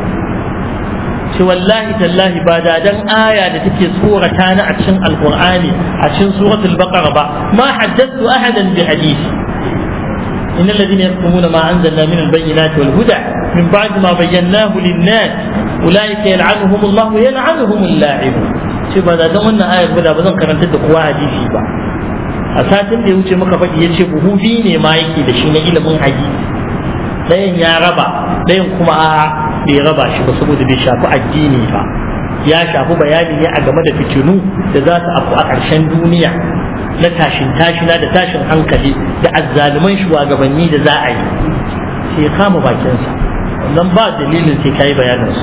ce wallahi tallahi ba da dan aya da take tsorata ni a cikin alqur'ani a cikin suratul baqara ba ma haddathu ahadan bi hadisi إن الذين يكتمون ما أنزلنا من البينات والهدى من بعد ما بيناه للناس أولئك يلعنهم الله ويلعنهم اللاعبون شوف هذا ده wannan ayar ba ba zan karanta da kowa hadisi ba a satin da ya wuce muka faɗi ya ce buhu biyu ne ma yake da shi na ilimin hadisi ɗayan ya raba ɗayan kuma a bai raba shi ba saboda bai shafi addini ba ya shafi bayani ne a game da fitinu da za su afu a ƙarshen duniya na tashin tashina da tashin hankali da azzaluman shugabanni da za a yi sai ya kama bakinsa wannan ba dalilin sai ka yi bayaninsu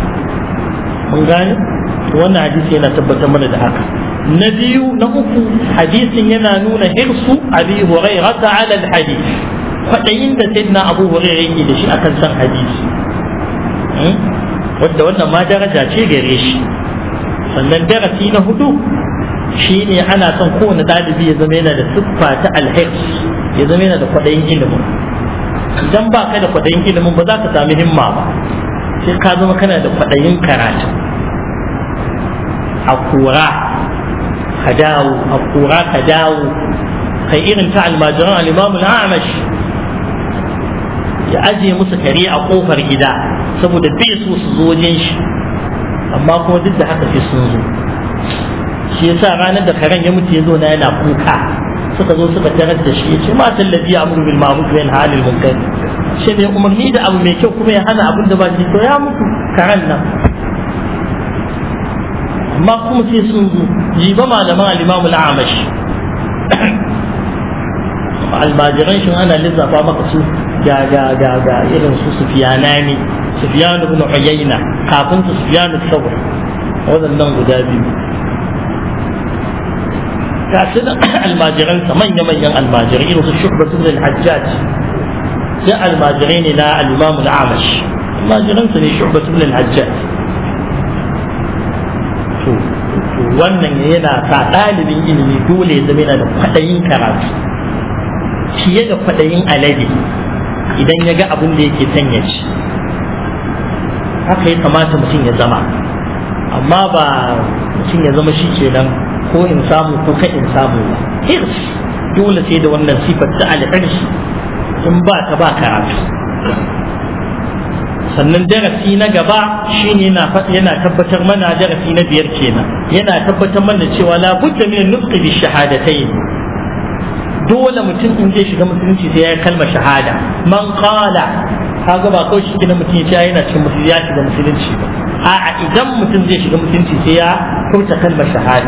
mun gane wannan hadisi yana tabbatar mana da haka na biyu na uku hadisin yana nuna hirsu abi hurairata ala alhadith kwaɗayin da sayyidina abu hurairah yake da shi akan san hadisi wadda wannan ma daraja ce gare shi sannan darasi na hudu shine ana son kowane ɗalibi ya zama yana da siffa ta alhirs ya zama yana da kwaɗayin ilimin idan ba ka da kwaɗayin ilimin ba za ka sami himma ba sai ka zama kana da kwaɗayin karatu a kura ka dawo a kura ka dawo kai irin ta almajiran al-imamul amash ya ajiye musu kare a kofar gida saboda bai so su zo wajen shi amma kuma duk da haka sai sun zo shi yasa ranar da karen ya mutu ya zo na yana kuka suka zo suka tarar da shi ya ce ma tallafi ya amuru bil ma'ruf wa yanha 'anil munkar shi mai umarni da abu mai kyau kuma ya hana abin da ba shi to ya mutu karen nan amma kuma sai sun zo jiba malaman al-imamu al-amash almajiran shi ana lissafa maka su ga ga ga ga irin su sufiyana ne sufiyan ibn uyayna kafin su sufiyan al-thawr wadannan guda biyu ga su da almajiran sa manya manyan almajirai irin su shuhbat ibn al-hajjaj sai almajirai ne na al-imam al-amash almajiran sa ne shuhbat ibn al-hajjaj to wannan yana sa ɗalibin ilimi dole ya zama yana da kwaɗayin karatu fiye da kwaɗayin alade idan ya ga abin da yake son ya ci haka ya kamata mutum ya zama amma ba mutum ya zama shi kenan ko in samu ko ka in samu ba hirs dole sai da wannan sifar ta alhirshi in ba ta ba karatu sannan darasi na gaba shine yana yana tabbatar mana darasi na biyar kenan yana tabbatar mana cewa la budda min nutqi bi shahadatayn dole mutum in zai shiga musulunci sai ya yi kalmar shahada man qala kaga ba kawai shi mutum ya yana cikin musulunci ya shiga musulunci ba a'a idan mutum zai shiga musulunci sai ya furta kalmar shahada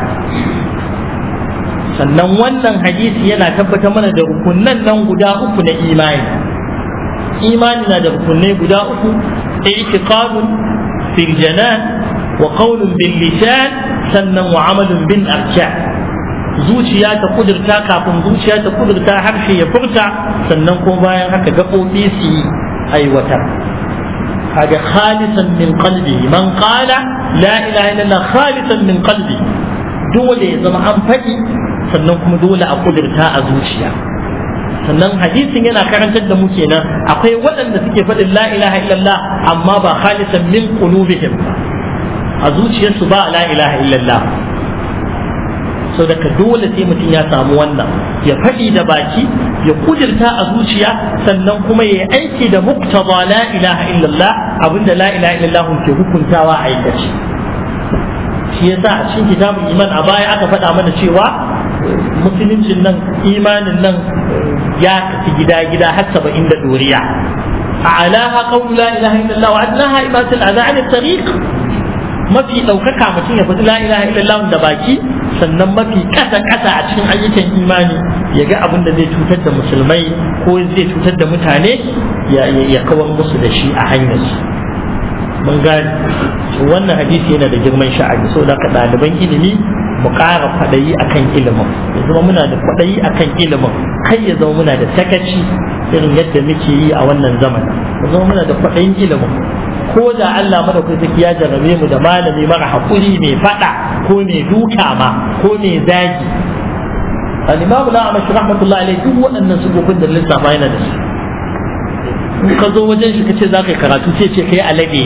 sannan wannan hadisi yana tabbatar mana da rukunan nan guda uku na imani imani na da rukunai guda uku i'tiqadun fil janan wa qawlun bil lisan sannan wa amalun bil arkan zuciya ta kudurta kafin zuciya ta kudurta harshe ya furta sannan ko bayan haka gaɓoɓi su yi aiwatar kaga khalisan min qalbi man qala la ilaha illallah khalisan min qalbi dole ya zama an faɗi sannan kuma dole a kudurta a zuciya sannan hadisin yana karantar da mu kenan akwai waɗanda suke faɗin la ilaha illallah amma ba khalisan min qulubihim a zuciyarsu ba la ilaha illallah so daga dole sai mutum ya samu wannan ya faɗi da baki ya kudirta a zuciya sannan kuma ya aiki da muktaba la ilaha illallah abinda la ilaha illallah ke hukuntawa a aikace shi yasa a cikin kitabun iman a baya aka faɗa mana cewa musuluncin nan imanin nan ya kafi gida-gida har saba'in da doriya a alaha qawlu la ilaha illallah wa adnaha imatul adha an tariq mafi ɗaukaka mutum ya faɗi la ilaha illallah da baki sannan mafi ƙasa ƙasa a cikin ayyukan imani ya ga abin da zai cutar da musulmai ko zai cutar da mutane ya kawar musu da shi a hanyar su mun gane wannan hadisi yana da girman sha'ani saboda ka ɗaliban ilimi mu ƙara kwaɗayi akan ilimin ya zama muna da kwaɗayi akan ilimin kai ya zama muna da sakaci irin yadda muke yi a wannan zamanin ya zama muna da kwaɗayin ilimin ko da Allah madaukaki ya jarrabe mu da malami mara hakuri mai fada ko mai duka ma ko mai zagi al-imamu na amashi rahmatullahi alaihi duk waɗannan sugofin da lissafa yana da su in ka zo wajen shi kace za ka yi karatu sai ce kai alade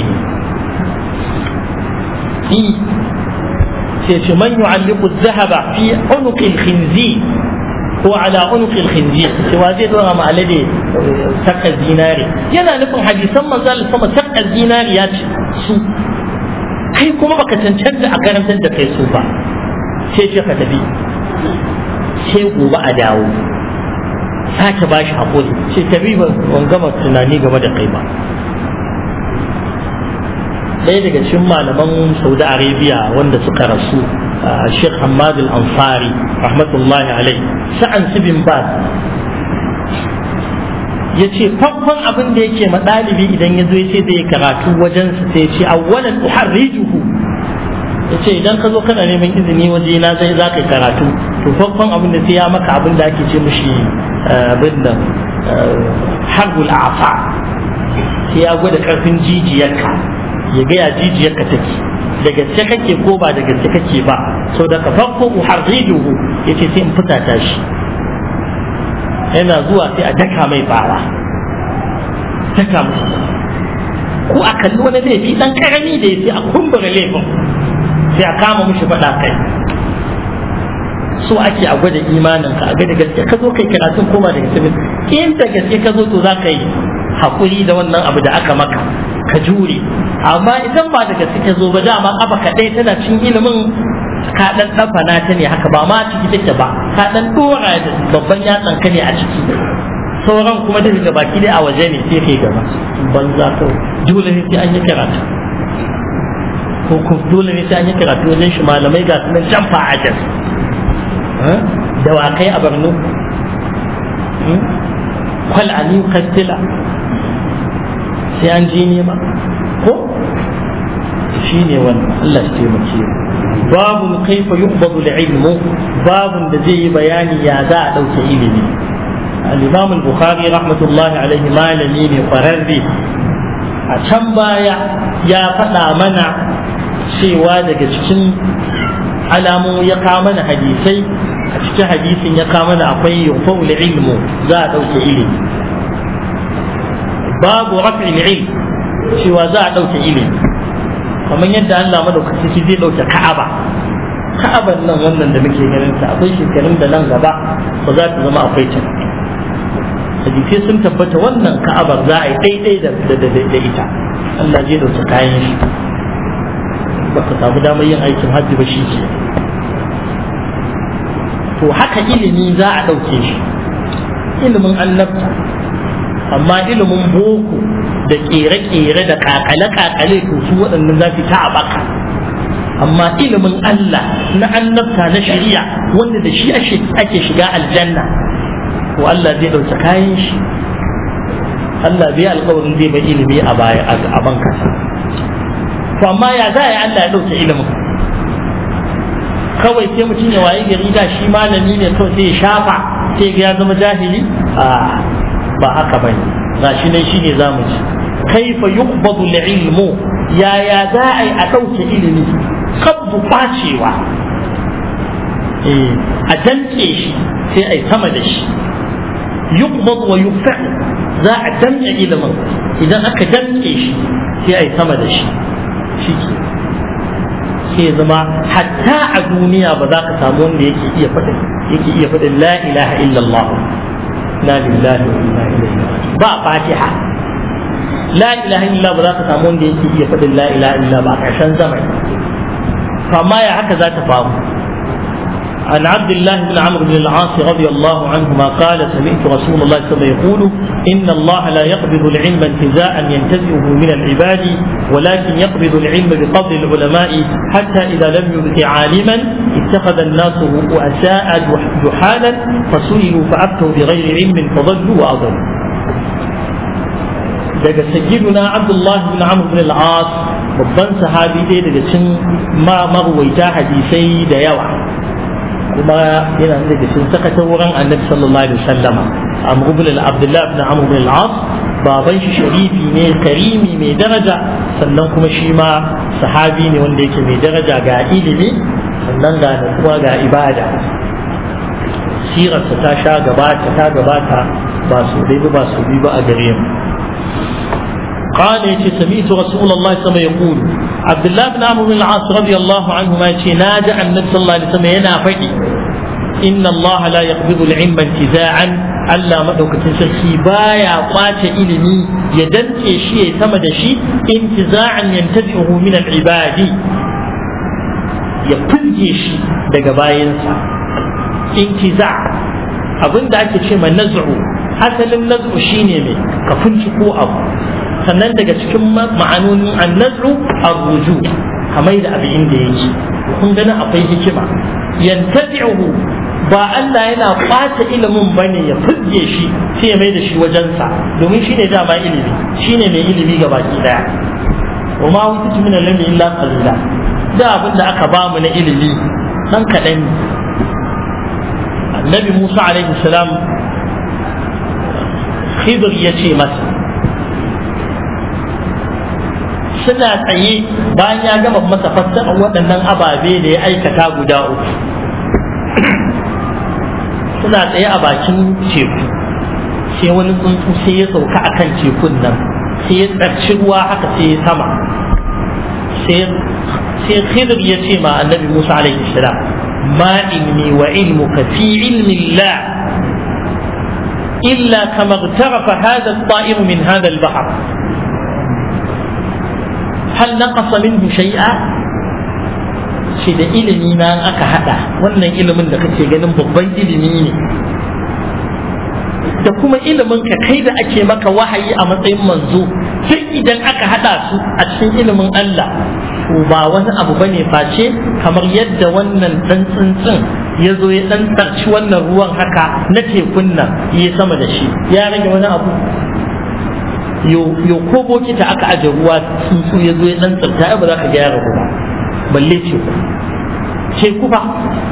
ne sai ce man yu'alliqu adh-dhahaba fi unuqi al-khinzir ko ala unuqil khinzir cewa zai dora ma alade saka zinari yana nufin hadisan manzal sama saka zinari ya ce su kai kuma baka cancanta a karantar da kai su ba sai ce ka tafi sai gobe a dawo sake ba shi haƙuri sai tafi ban gama tunani game da kai ba ɗaya daga cikin malaman saudi arabia wanda suka rasu Sheikh Hamad al-Ansari rahmatullahi alai sa'an bin Baz ya ce farkon abin da yake ma ɗalibi idan ya zo ya ce zai karatu wajen su sai ce awwalan uharrijuhu ya ce idan ka zo kana neman izini waje na zai za ka karatu to farkon abin da sai ya maka abin da ake ce mishi abin da harbul afa sai ya gwada karfin jijiyarka ya gaya jijiyarka take da gaske kake ko ba da gaske kake ba sau da ka farko uharrijuhu yace sai in fitata shi yana zuwa sai a daka mai bara daka musu ko a kalli wani laifi dan karami da yace a kumbura laifin sai a kama mushi faɗa kai so ake a gwada imanin ka a ga da gaske ka zo kai karatun ko ba da gaske in da gaske ka zo to za ka yi hakuri da wannan abu da aka maka ka jure amma idan ba daga suke zo ba dama kafa kaɗai tana cin ilimin ka ɗan ɗafana ta ne haka ba ma ciki take ba ka ɗan ɗora da babban yatsan ka ne a ciki sauran kuma da daga baki dai a waje ne sai kai gaba banza ka dole ne sai an yi karatu ko ko dole ne sai an yi karatu wajen shi malamai ga sunan can fa'ajar dawakai a barno kwal aliyu kastila sai an ji nema ko shi ne wannan Allah shi taimake babu kaifa yuqbadu al-ilmu babun da zai yi bayani ya za a dauke ilimi al-imam al-bukhari rahmatullahi alaihi malami ne kwararre a can baya ya faɗa mana cewa daga cikin alamu ya kawo mana hadisai a cikin hadisin ya kawo mana akwai yufa'ul ilmu za a dauke ilimi babu raf'il ilm cewa za a ɗauke ilimi kamar yadda Allah madaukaki shi zai ɗauke Ka'aba Ka'aban nan wannan da muke ganin ta akwai shekarun da nan gaba ba za ta zama akwai ta hadisai sun tabbata wannan Ka'abar za a yi daidai da da ita Allah zai ɗauke kayan shi baka samu damar yin aikin hajji ba shi ke to haka ilimi za a ɗauke shi ilimin annabta amma ilimin boko da kere-kere da kakale-kakale to su waɗannan za su ta a baka amma ilimin Allah na annabta na shari'a wanda da shi ake shiga aljanna ko Allah zai ɗauki kayan shi Allah bai alƙawarin zai bai ilimi a baya a ban kasa to amma ya za a yi Allah ya ɗauke ilimin kawai sai mutum ya waye gari da shi malami ne kawai sai ya shafa sai ga ya zama jahili a ba haka ba ne ga shi nan shi ne za mu ci kaifa yuqbadu ilmu yaya za a yi a ɗauke ilimi kabbu ɓacewa a damƙe shi sai a yi sama da shi yuqbad wa yufa za a damƙe ilimin idan aka damƙe shi sai a yi sama da shi shi ke sai zama hatta a duniya ba za ka samu wanda yake iya faɗin yake iya faɗin la ilaha illallah la lillahi wa inna ilaihi ba fatiha la ilaha illallah ba za ka samu wanda yake iya faɗin la ilaha illallah ba a ƙarshen zamani فما يا هكذا تفاهم عن عبد الله بن عمرو بن العاص رضي الله عنهما قال سمعت رسول الله صلى الله عليه وسلم يقول إن الله لا يقبض العلم انتزاعا ينتزعه من العباد ولكن يقبض العلم بقبض العلماء حتى إذا لم يبق عالما اتخذ الناس رؤساء جحالا فسئلوا فأفتوا بغير علم فضلوا وأضلوا daga sayyiduna abdullahi bin amr bin al-as babban sahabi ɗaya daga cikin ma marwaita hadisai da yawa kuma yana daga cikin sakata wurin annabi sallallahu alaihi wasallam amr bin abdullahi bin amr bin al-as baban shi sharifi ne karimi mai daraja sannan kuma shi ma sahabi ne wanda yake mai daraja ga ilimi sannan ga kuma ga ibada sirarsa ta sha gabata ta gabata ba su dai ba su bi ba a gare mu قال يتي سمعت رسول الله صلى الله عليه وسلم يقول عبد الله بن عمرو بن العاص رضي الله عنهما يتي ناجع النبي صلى الله عليه وسلم ينا فدي إن الله لا يقبض العلم انتزاعا Allah madaukakin sarki baya kwace ilimi ya dantse shi ya sama da shi intiza'an yantazi'uhu min al-ibadi ya fulge shi daga bayansa intiza abinda ake ce ma naz'u asalin naz'u shine mai ka ko abu sannan daga cikin ma'anonin annazu arruju kamar da abu inda yake kun gani akwai hikima yantabi'uhu ba Allah yana kwace ilimin bane ya fidge shi sai ya mai da shi wajensa domin shine dama ilimi shine mai ilimi ga baki daya wa ma wutu min al-ilmi illa qalila da abin da aka bamu na ilimi dan kadan annabi Musa alaihi salam Khidir ya ce masa suna tsaye bayan ya gama masa fassarar waɗannan ababe da ya aikata guda uku suna tsaye a bakin teku sai wani tsuntsu sai ya sauka a kan tekun nan sai ya tsarci ruwa haka sai ya sama sai khidir ya ce ma annabi musa alaihi salam ma ilmi wa ilmuka fi ilmi Allah إلا كما اغترف هذا الطائر من هذا البحر هل نقص منه شيئا shi da ilimi na aka hada wannan ilimin da kake ganin babban ilimi ne da kuma ilimin ka kai da ake maka wahayi a matsayin manzo duk idan aka hada su a cikin ilimin Allah to ba wani abu bane face kamar yadda wannan dan tsuntsun ya zo ya dan tsarci wannan ruwan haka na tekun nan ya sama da shi ya rage wani abu yo ko bokita aka aje ruwa tsuntsu ya zo ya dan tsarta ba za ka gyara ba balle teku teku ba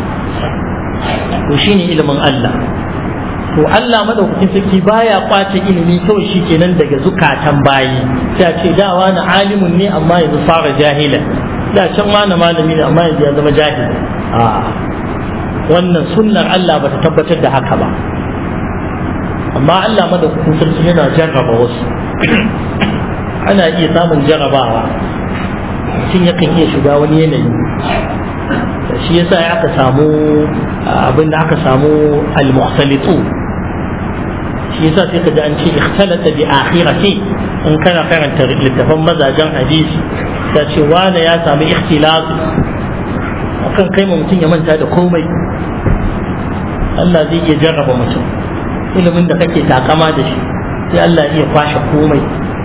to shine ilimin Allah to Allah madaukakin sarki baya kwace ilimi kawai shi kenan daga zukatan bayi sai a ce da wani alimun ne amma yanzu fara jahilan da can wani malami ne amma yanzu ya zama jahil a wannan sunnar Allah bata tabbatar da haka ba amma Allah madaukakin sarki yana jarraba wasu ana iya samun jarrabawa mutum yakan iya shiga wani yanayi shi yasa ya aka samu abinda aka samu al-mukhtalitu shi yasa sai ka ji an ce ikhtalata bi akhirati in kana karanta littafan mazajen hadisi ta ce wane ya samu ikhtilatu akan kai ma mutum ya manta da komai Allah zai iya jarraba mutum ilimin da kake takama da shi sai Allah iya kwashe komai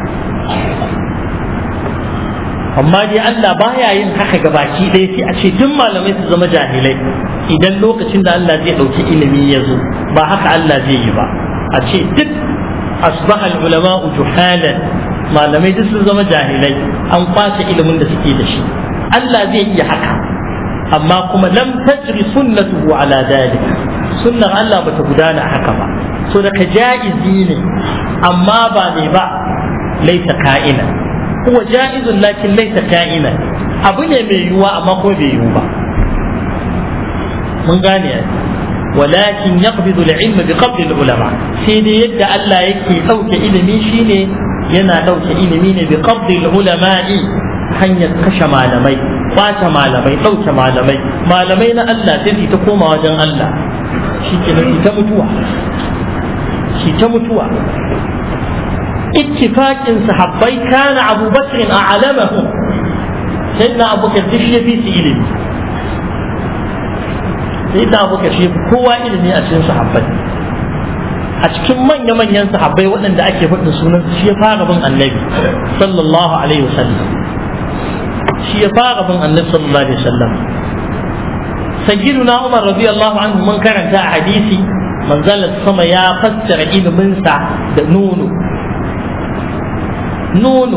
amma dai Allah baya yin haka ga baki ɗaya sai a ce duk malamai su zama jahilai idan lokacin da Allah zai ɗauki ilimi ya zo ba haka Allah zai yi ba a ce duk asbaha ulama juhalan malamai duk sun zama jahilai an kwace ilimin da suke da shi Allah zai iya haka amma kuma lam tajri sunnatuhu ala dalik sunnar Allah bata gudana haka ba so da ka ja'izi ne amma ba ne ba laita ka'ina huwa ja'izun lakin laysa ka'inan abu ne mai yiwuwa amma kuma bai yiwu ba mun gane walakin yaqbidu al-ilm bi qabd al-ulama sai dai yadda Allah yake dauke ilimi shine yana dauke ilimi ne bi qabd al-ulama'i hanyar kashe malamai kwace malamai dauke malamai malamai na Allah sai ta koma wajen Allah shi ke ta mutuwa shi ta mutuwa ittifaqin sahabbai kana Abu Bakr a'lamahum sayyidina Abu Bakr shi fi su ilimi sayyidina Abu Bakr shi kowa ilimi a cikin sahabbai a cikin manya-manyan sahabbai waɗanda ake faɗin sunan shi ya fara bin annabi sallallahu alaihi wasallam shi ya fara bin annabi sallallahu alaihi wasallam sayyiduna Umar radiyallahu anhu mun karanta a hadisi manzalar sama ya fassara iliminsa da nono nono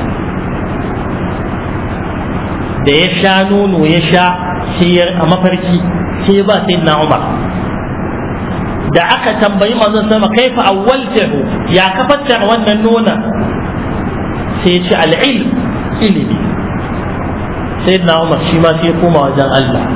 da ya sha nono ya sha sai a mafarki sai ba sai na umar da aka tambayi manzon sama kaifa awwaltahu ya ka fassara wannan nona sai ya ce al'ilm ilimi sai na umar shi ma sai ya koma wajen Allah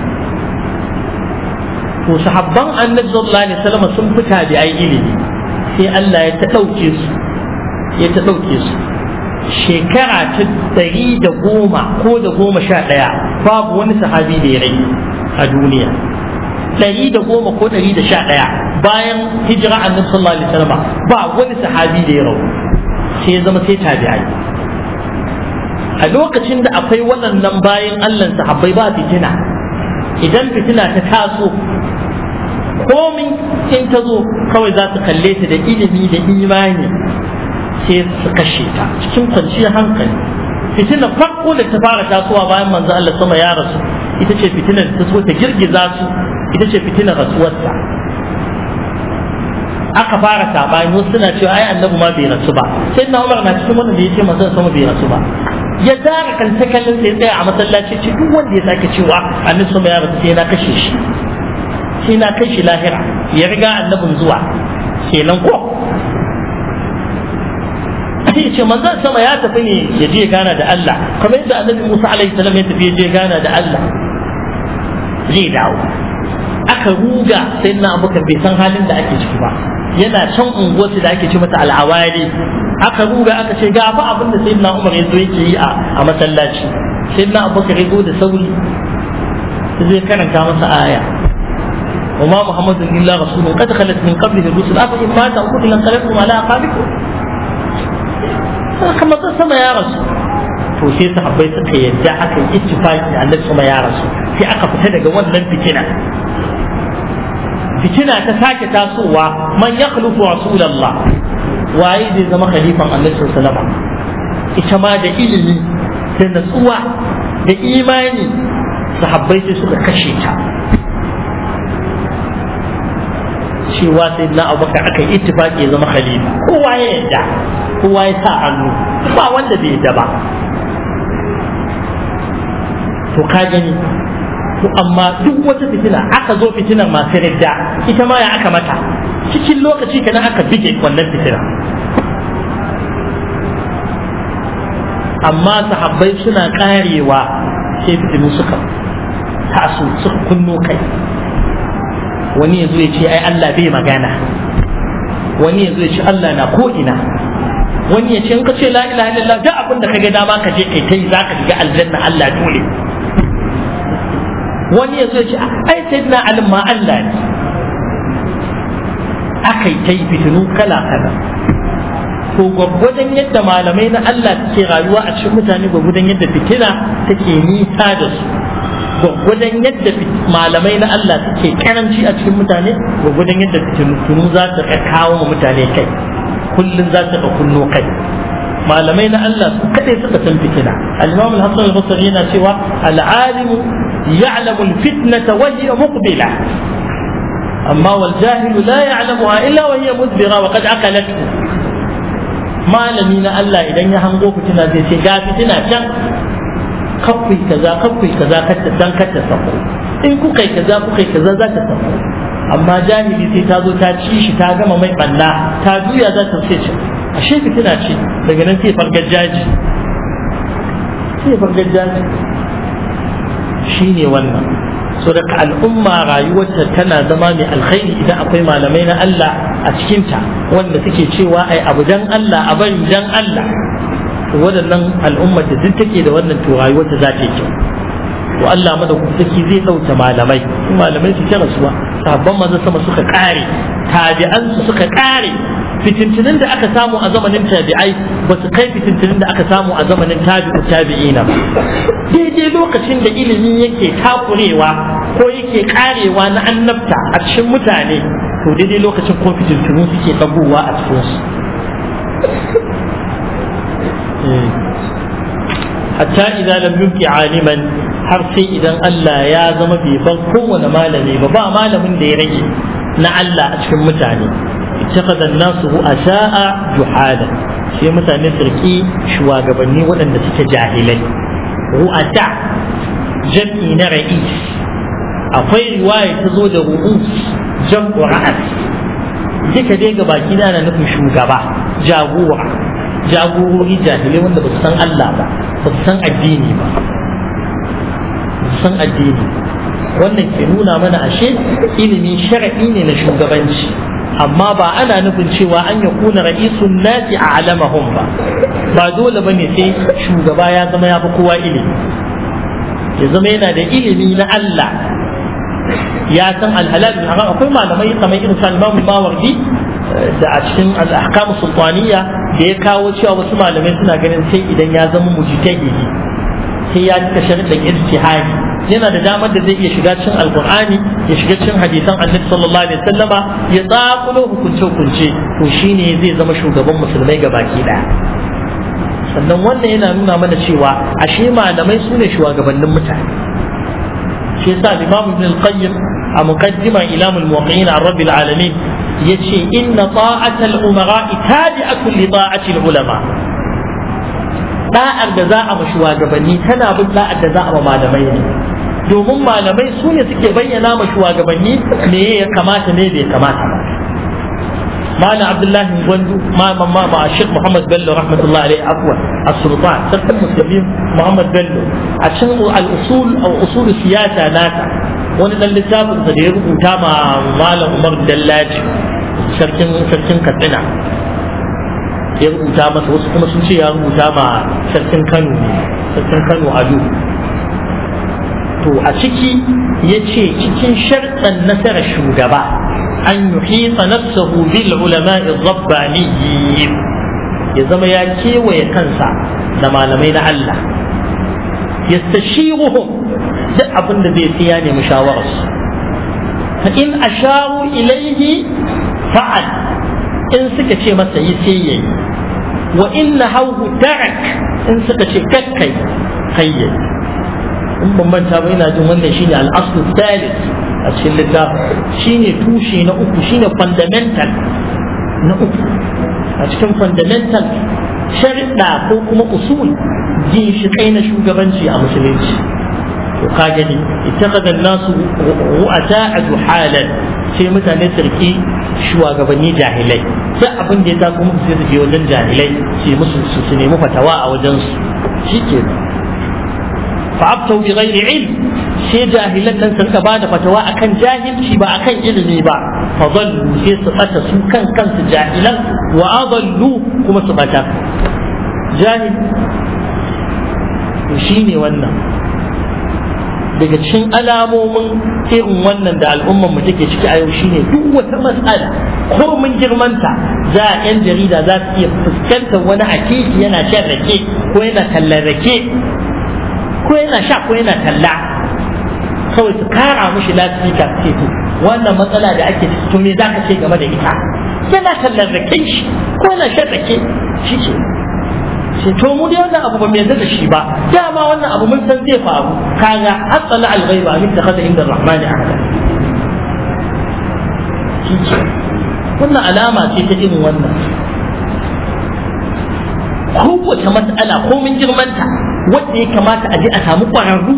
to sahabban annabi sallallahu alaihi wasallam sun fita da ai ilimi sai Allah ya ta dauke su ya ta dauke su shekara ta ɗari da goma ko da goma sha ɗaya babu wani sahabi da ya rai a duniya ɗari da goma ko ɗari da sha ɗaya bayan hijira annabi sallallahu alaihi wasallam ba wani sahabi da ya rau sai ya zama sai tabi'ai a lokacin da akwai waɗannan bayan Allah sahabbai ba fitina idan fitina ta taso komin in ta zo kawai za su kalle ta da ilimi da imani sai su kashe ta cikin kwanciyar hankali fitinar farko da ta fara tasowa bayan manzo Allah sama ya rasu ita ce fitinar da ta so ta girgiza su ita ce fitinar rasuwarsa aka fara sabani wasu suna cewa ai annabi ma bai rasu ba sai na Umar na cikin wannan da yace manzo sama bai rasu ba ya zara kan kallon sai tsaya a masallaci ce duk wanda ya sake cewa annabi sama ya rasu sai na kashe shi sai na kai shi lahira ya riga annabin zuwa kenan ko sai ce manzon sama ya tafi ne ya je gana da Allah kamar yadda annabi Musa alaihi salam ya tafi ya je gana da Allah zai dawo aka ruga sai na abokan bai san halin da ake ciki ba yana can unguwarsu da ake ce mata al'awari aka ruga aka ce ga fa abin da sayyidina Umar ya zo yake yi a masallaci sayyidina Abubakar ya zo da sauri zai karanta masa aya وما محمد الا رسول قد خلت من قبله الرسل افان مات او قتل انقلبتم على اعقابكم كما sama ya rasu to sai sahabbai suka yadda aka yi ittifaqi da Allah sama ya rasu sai aka fita daga wannan fitina fitina ta sake tasowa man yakhlufu rasulullah waye zai zama khalifan Allah sallallahu alaihi ita ma da ilimi da natsuwa da imani sahabbai sai suka kashe ta cewa sai na abubakar aka yi ittifaki ya zama khalifa kowa ya yadda kowa ya sa hannu ba wanda bai yadda ba to ka gani to amma duk wata fitina aka zo fitinar masu ridda ita ma ya aka mata cikin lokaci kenan aka bige wannan fitina amma sahabbai suna karewa sai fitinu suka taso suka kunno kai wani ya zo ya ce ai Allah bai magana wani ya zo ya ce Allah na ko ina wani ya ce in ka ce la ilaha illallah duk abin da ka ga dama ka je kai tai zaka shiga aljanna Allah dole wani ya zo ya ce ai sayyidina Ali ma Allah ne akai tai fitinu kala kala to gwaggwadon yadda malamai na Allah suke rayuwa a cikin mutane gwaggwadon yadda fitina take nisa da su gwaggwadon yadda malamai na Allah suke karanci a cikin mutane gwaggwadon yadda fitinu za su kawo wa mutane kai kullum za su ka kunno kai malamai na Allah su kadai suka san fitina al-imam al-hasan al-basri yana cewa al-alimu ya'lamu al-fitnata wa hiya muqbila amma wal jahilu la ya'lamuha illa wa hiya mudbira wa qad aqalathu malami na Allah idan ya hango fitina zai ce ga fitina can kakwai kaza kakwai kaza kacce dan kacce sako in kuka yi kaza kuka yi kaza za ta sako amma jahili sai ta zo ta ci shi ta gama mai banna ta juya za ta ce ce ashe fitina ce daga nan sai fargar jaji sai fargar jaji shine wannan so daga al'umma rayuwarta tana zama mai alkhairi idan akwai malamai na Allah a cikinta wanda suke cewa ai abu dan Allah a bari dan Allah waɗannan al'ummar da duk take da wannan to rayuwarta za ta yi kyau to Allah madaukaki zai ɗauke malamai malamai su kira suwa sabon maza sama suka kare tabi'an su suka kare fitintunin da aka samu a zamanin tabi'ai ba su kai fitintunin da aka samu a zamanin tabi'u tabi'ina ba daidai lokacin da ilimi yake takurewa ko yake karewa na annabta a cikin mutane to daidai lokacin ko fitintunu suke ɗagowa a cikinsu hatta idan lam yubqi aliman har sai idan Allah ya zama bai bar kowane malami ba ba malamin da ya rage na Allah a cikin mutane ittakhadha an-nasu ru'asa'a juhala sai mutane su riki shugabanni waɗanda suke jahilai ru'asa jam'i na ra'is akwai riwaya ta zo da ru'us jam'u ra'as duka dai ga baki na na nufin shugaba jagora jagorori jahilai wanda ba su san Allah ba ba su san addini ba ba su san addini wannan ke nuna mana ashe ilimi shar'i ne na shugabanci amma ba ana nufin cewa an ya kuna ra'isun nasi a alamahum ba ba dole bane sai shugaba ya zama ya fi kowa ilimi ya zama yana da ilimi na Allah ya san alhalal bin haram akwai malamai kamar irin sa Imam Mawardi da a cikin al-ahkam sultaniya da ya kawo cewa wasu malamai suna ganin sai idan ya zama mujtahidi sai ya cika sharuɗin ijtihadi yana da damar da zai iya shiga cikin alqur'ani ya shiga cikin hadisan annabi sallallahu alaihi wasallama ya tsakulo hukunce hukunce to shine zai zama shugaban musulmai baki daya sannan wannan yana nuna mana cewa ashe malamai su ne shugabannin mutane shi yasa Imam Ibn al-Qayyim a muqaddima ilamul muwaqqi'in an rabbil alamin yace inna ta'ata al-umara tabi'atun li ta'ati al-ulama da'ar da za a ma shugabanni tana bin da'ar da za a ma malamai ne domin malamai su ne suke bayyana ma shugabanni me ya kamata ne bai kamata ba معنى عبد الله بن gwandu ما ما ما مع الشيخ محمد بلو رحمة الله عليه عفوا السلطان سلطان المسلمين محمد بلو عشان الأصول أو أصول السياسة ناتا wani dan littafin da ya rubuta ma malam Umar Dallaji sarkin sarkin Katsina ya rubuta masa wasu kuma sun ce ya rubuta ma sarkin Kano ne sarkin Kano Ado to a ciki ya ce cikin sharɗan nasarar shugaba an yuhita nafsahu bil ulama'i rabbaniyyin ya zama ya kewaye kansa da malamai na Allah yastashiruhum duk abin da zai siya ne mushawararsu fa in asharu ilaihi fa'al in suka ce masa yi sai yayi wa in nahawu tarak in suka ce kakkai kai yayi in ban manta ba ina jin wannan shine al-aslu thalith a cikin littafin shine tushe na uku shine fundamental na uku a cikin fundamental sharuɗa ko kuma usul ginshiƙai na shugabanci a musulunci to ka gani ittakhadha an-nasu ru'ata juhalan sai mutane su riki shugabanni jahilai duk abin da ya taso musu sai su je wajen jahilai su musu su nemi fatawa a wajen su shikenan fa'abtau bi ghairi ilm sai jahilan nan su rika bada fatawa akan jahilci ba akan ilimi ba fa dallu sai su bata su kan kansu jahilan wa adallu kuma su bata jahil shine wannan daga cikin alamomin irin wannan da al'ummar mu take ciki a yau shine duk wata matsala ko mun girmanta za a yan jarida za su iya fuskantar wani hakiki yana shan rake ko yana tallar rake ko yana sha ko yana talla kawai su kara mushi lasifika ce to wannan matsala da ake ciki to me za ka ce game da ita yana tallar rake shi ko yana shan rake shi ce sai to mu dai wannan abu ba mai da shi ba dama wannan abu mun san zai faru kaga asala al-ghaiba min takhadha inda ar-rahmani ahada shi ce wannan alama ce ta irin wannan kowace matsala ko mun girmanta wanda ya kamata a je a samu ƙwararru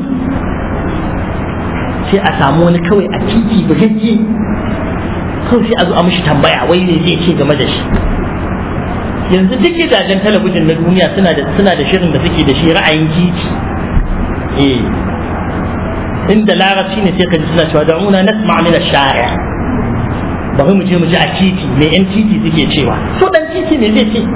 sai a samu wani kawai a titi bugagge kawai sai a zo a mishi tambaya wai ne zai ce game da shi yanzu duk gidajen talabijin na duniya suna da suna da shirin da suke da shi ra'ayin titi eh inda larabci ne sai ka ji suna cewa da'una nasma min ash-shari' bari mu je mu ji a titi me yan titi suke cewa to dan titi me zai ce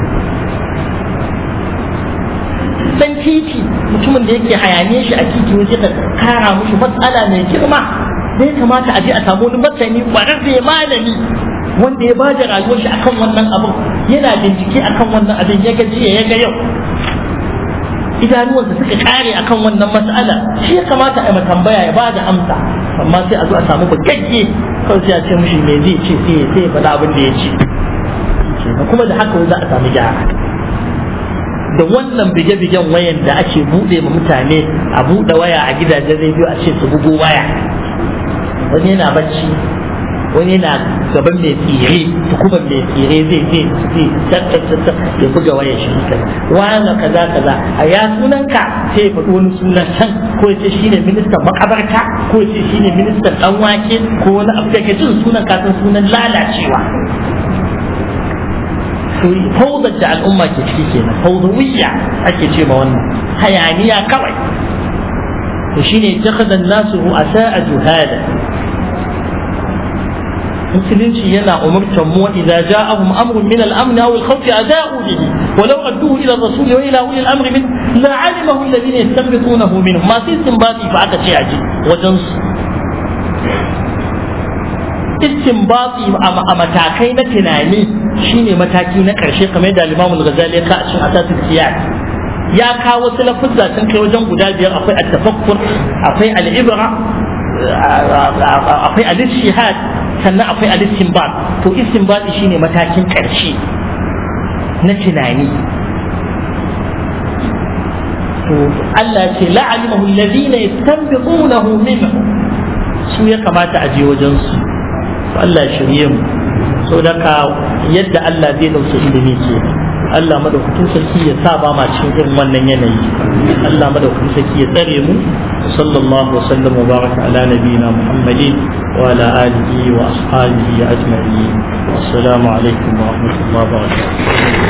dan titi mutumin da yake hayaniye shi a titi waje ka kara mushi matsala mai girma da ya kamata a je a samu wani masani kwararre malami wanda ya ba da rayuwar shi akan wannan abin yana bincike akan wannan abin ya ga jiya ya ga yau idanuwansa suka kare akan wannan mas'ala shi ya kamata a yi tambaya ya ba da amsa amma sai a zo a samu bagagge kawai sai a ce mishi me zai ce sai sai ya faɗa abin da ya ce kuma da haka za a samu gyara da wannan bige-bigen wayan da ake buɗe ma mutane a buɗe waya a gidajen rediyo a ce su bugo waya wani yana bacci wani yana gaban mai tsire tukuban mai tsire zai zai zai ya buga waya shi kai wani kaza kaza a ya sunanka sai ya faɗi wani sunan can ko ya ce shine ministan makabarta ko ya ce shine ministan dan wake ko wani abu da ke jin sunan kasan sunan lalacewa to fawzar da al'umma ke ciki kenan fawzawiyya ake ce ma wannan hayaniya kawai to shine takhadha an-nasu ru'asa juhada musulunci yana umurtar mu idza ja'ahum amrun min al-amn aw al-khawf ada'u bihi ولو ردوه الى الرسول والى اولي الامر منه لعلمه الذين يستنبطونه منهم ما في استنباطي فعك شيء عجيب وجنس istinbati a matakai na tunani shine mataki na karshe kamar da Imam Al-Ghazali ya ka a cikin asasin siyas ya kawo wasu lafuzza sun kai wajen guda biyar akwai at-tafakkur akwai al-ibra akwai al-ishihad sannan akwai al-istinbat to istinbati shine matakin karshe na tunani to Allah ya ce la'alimahu alladhina yastanbitunahu minhu su ya kamata a je wajen su Allah ya shirye mu so daga yadda Allah zai dauke ilimi ke Allah madaukakin sarki ya sa ba ma cikin irin wannan yanayi Allah madaukakin sarki ya tsare mu sallallahu wa sallam wa baraka ala nabiyina Muhammadin wa ala alihi wa ashabihi ajma'in assalamu alaikum wa rahmatullahi wa barakatuh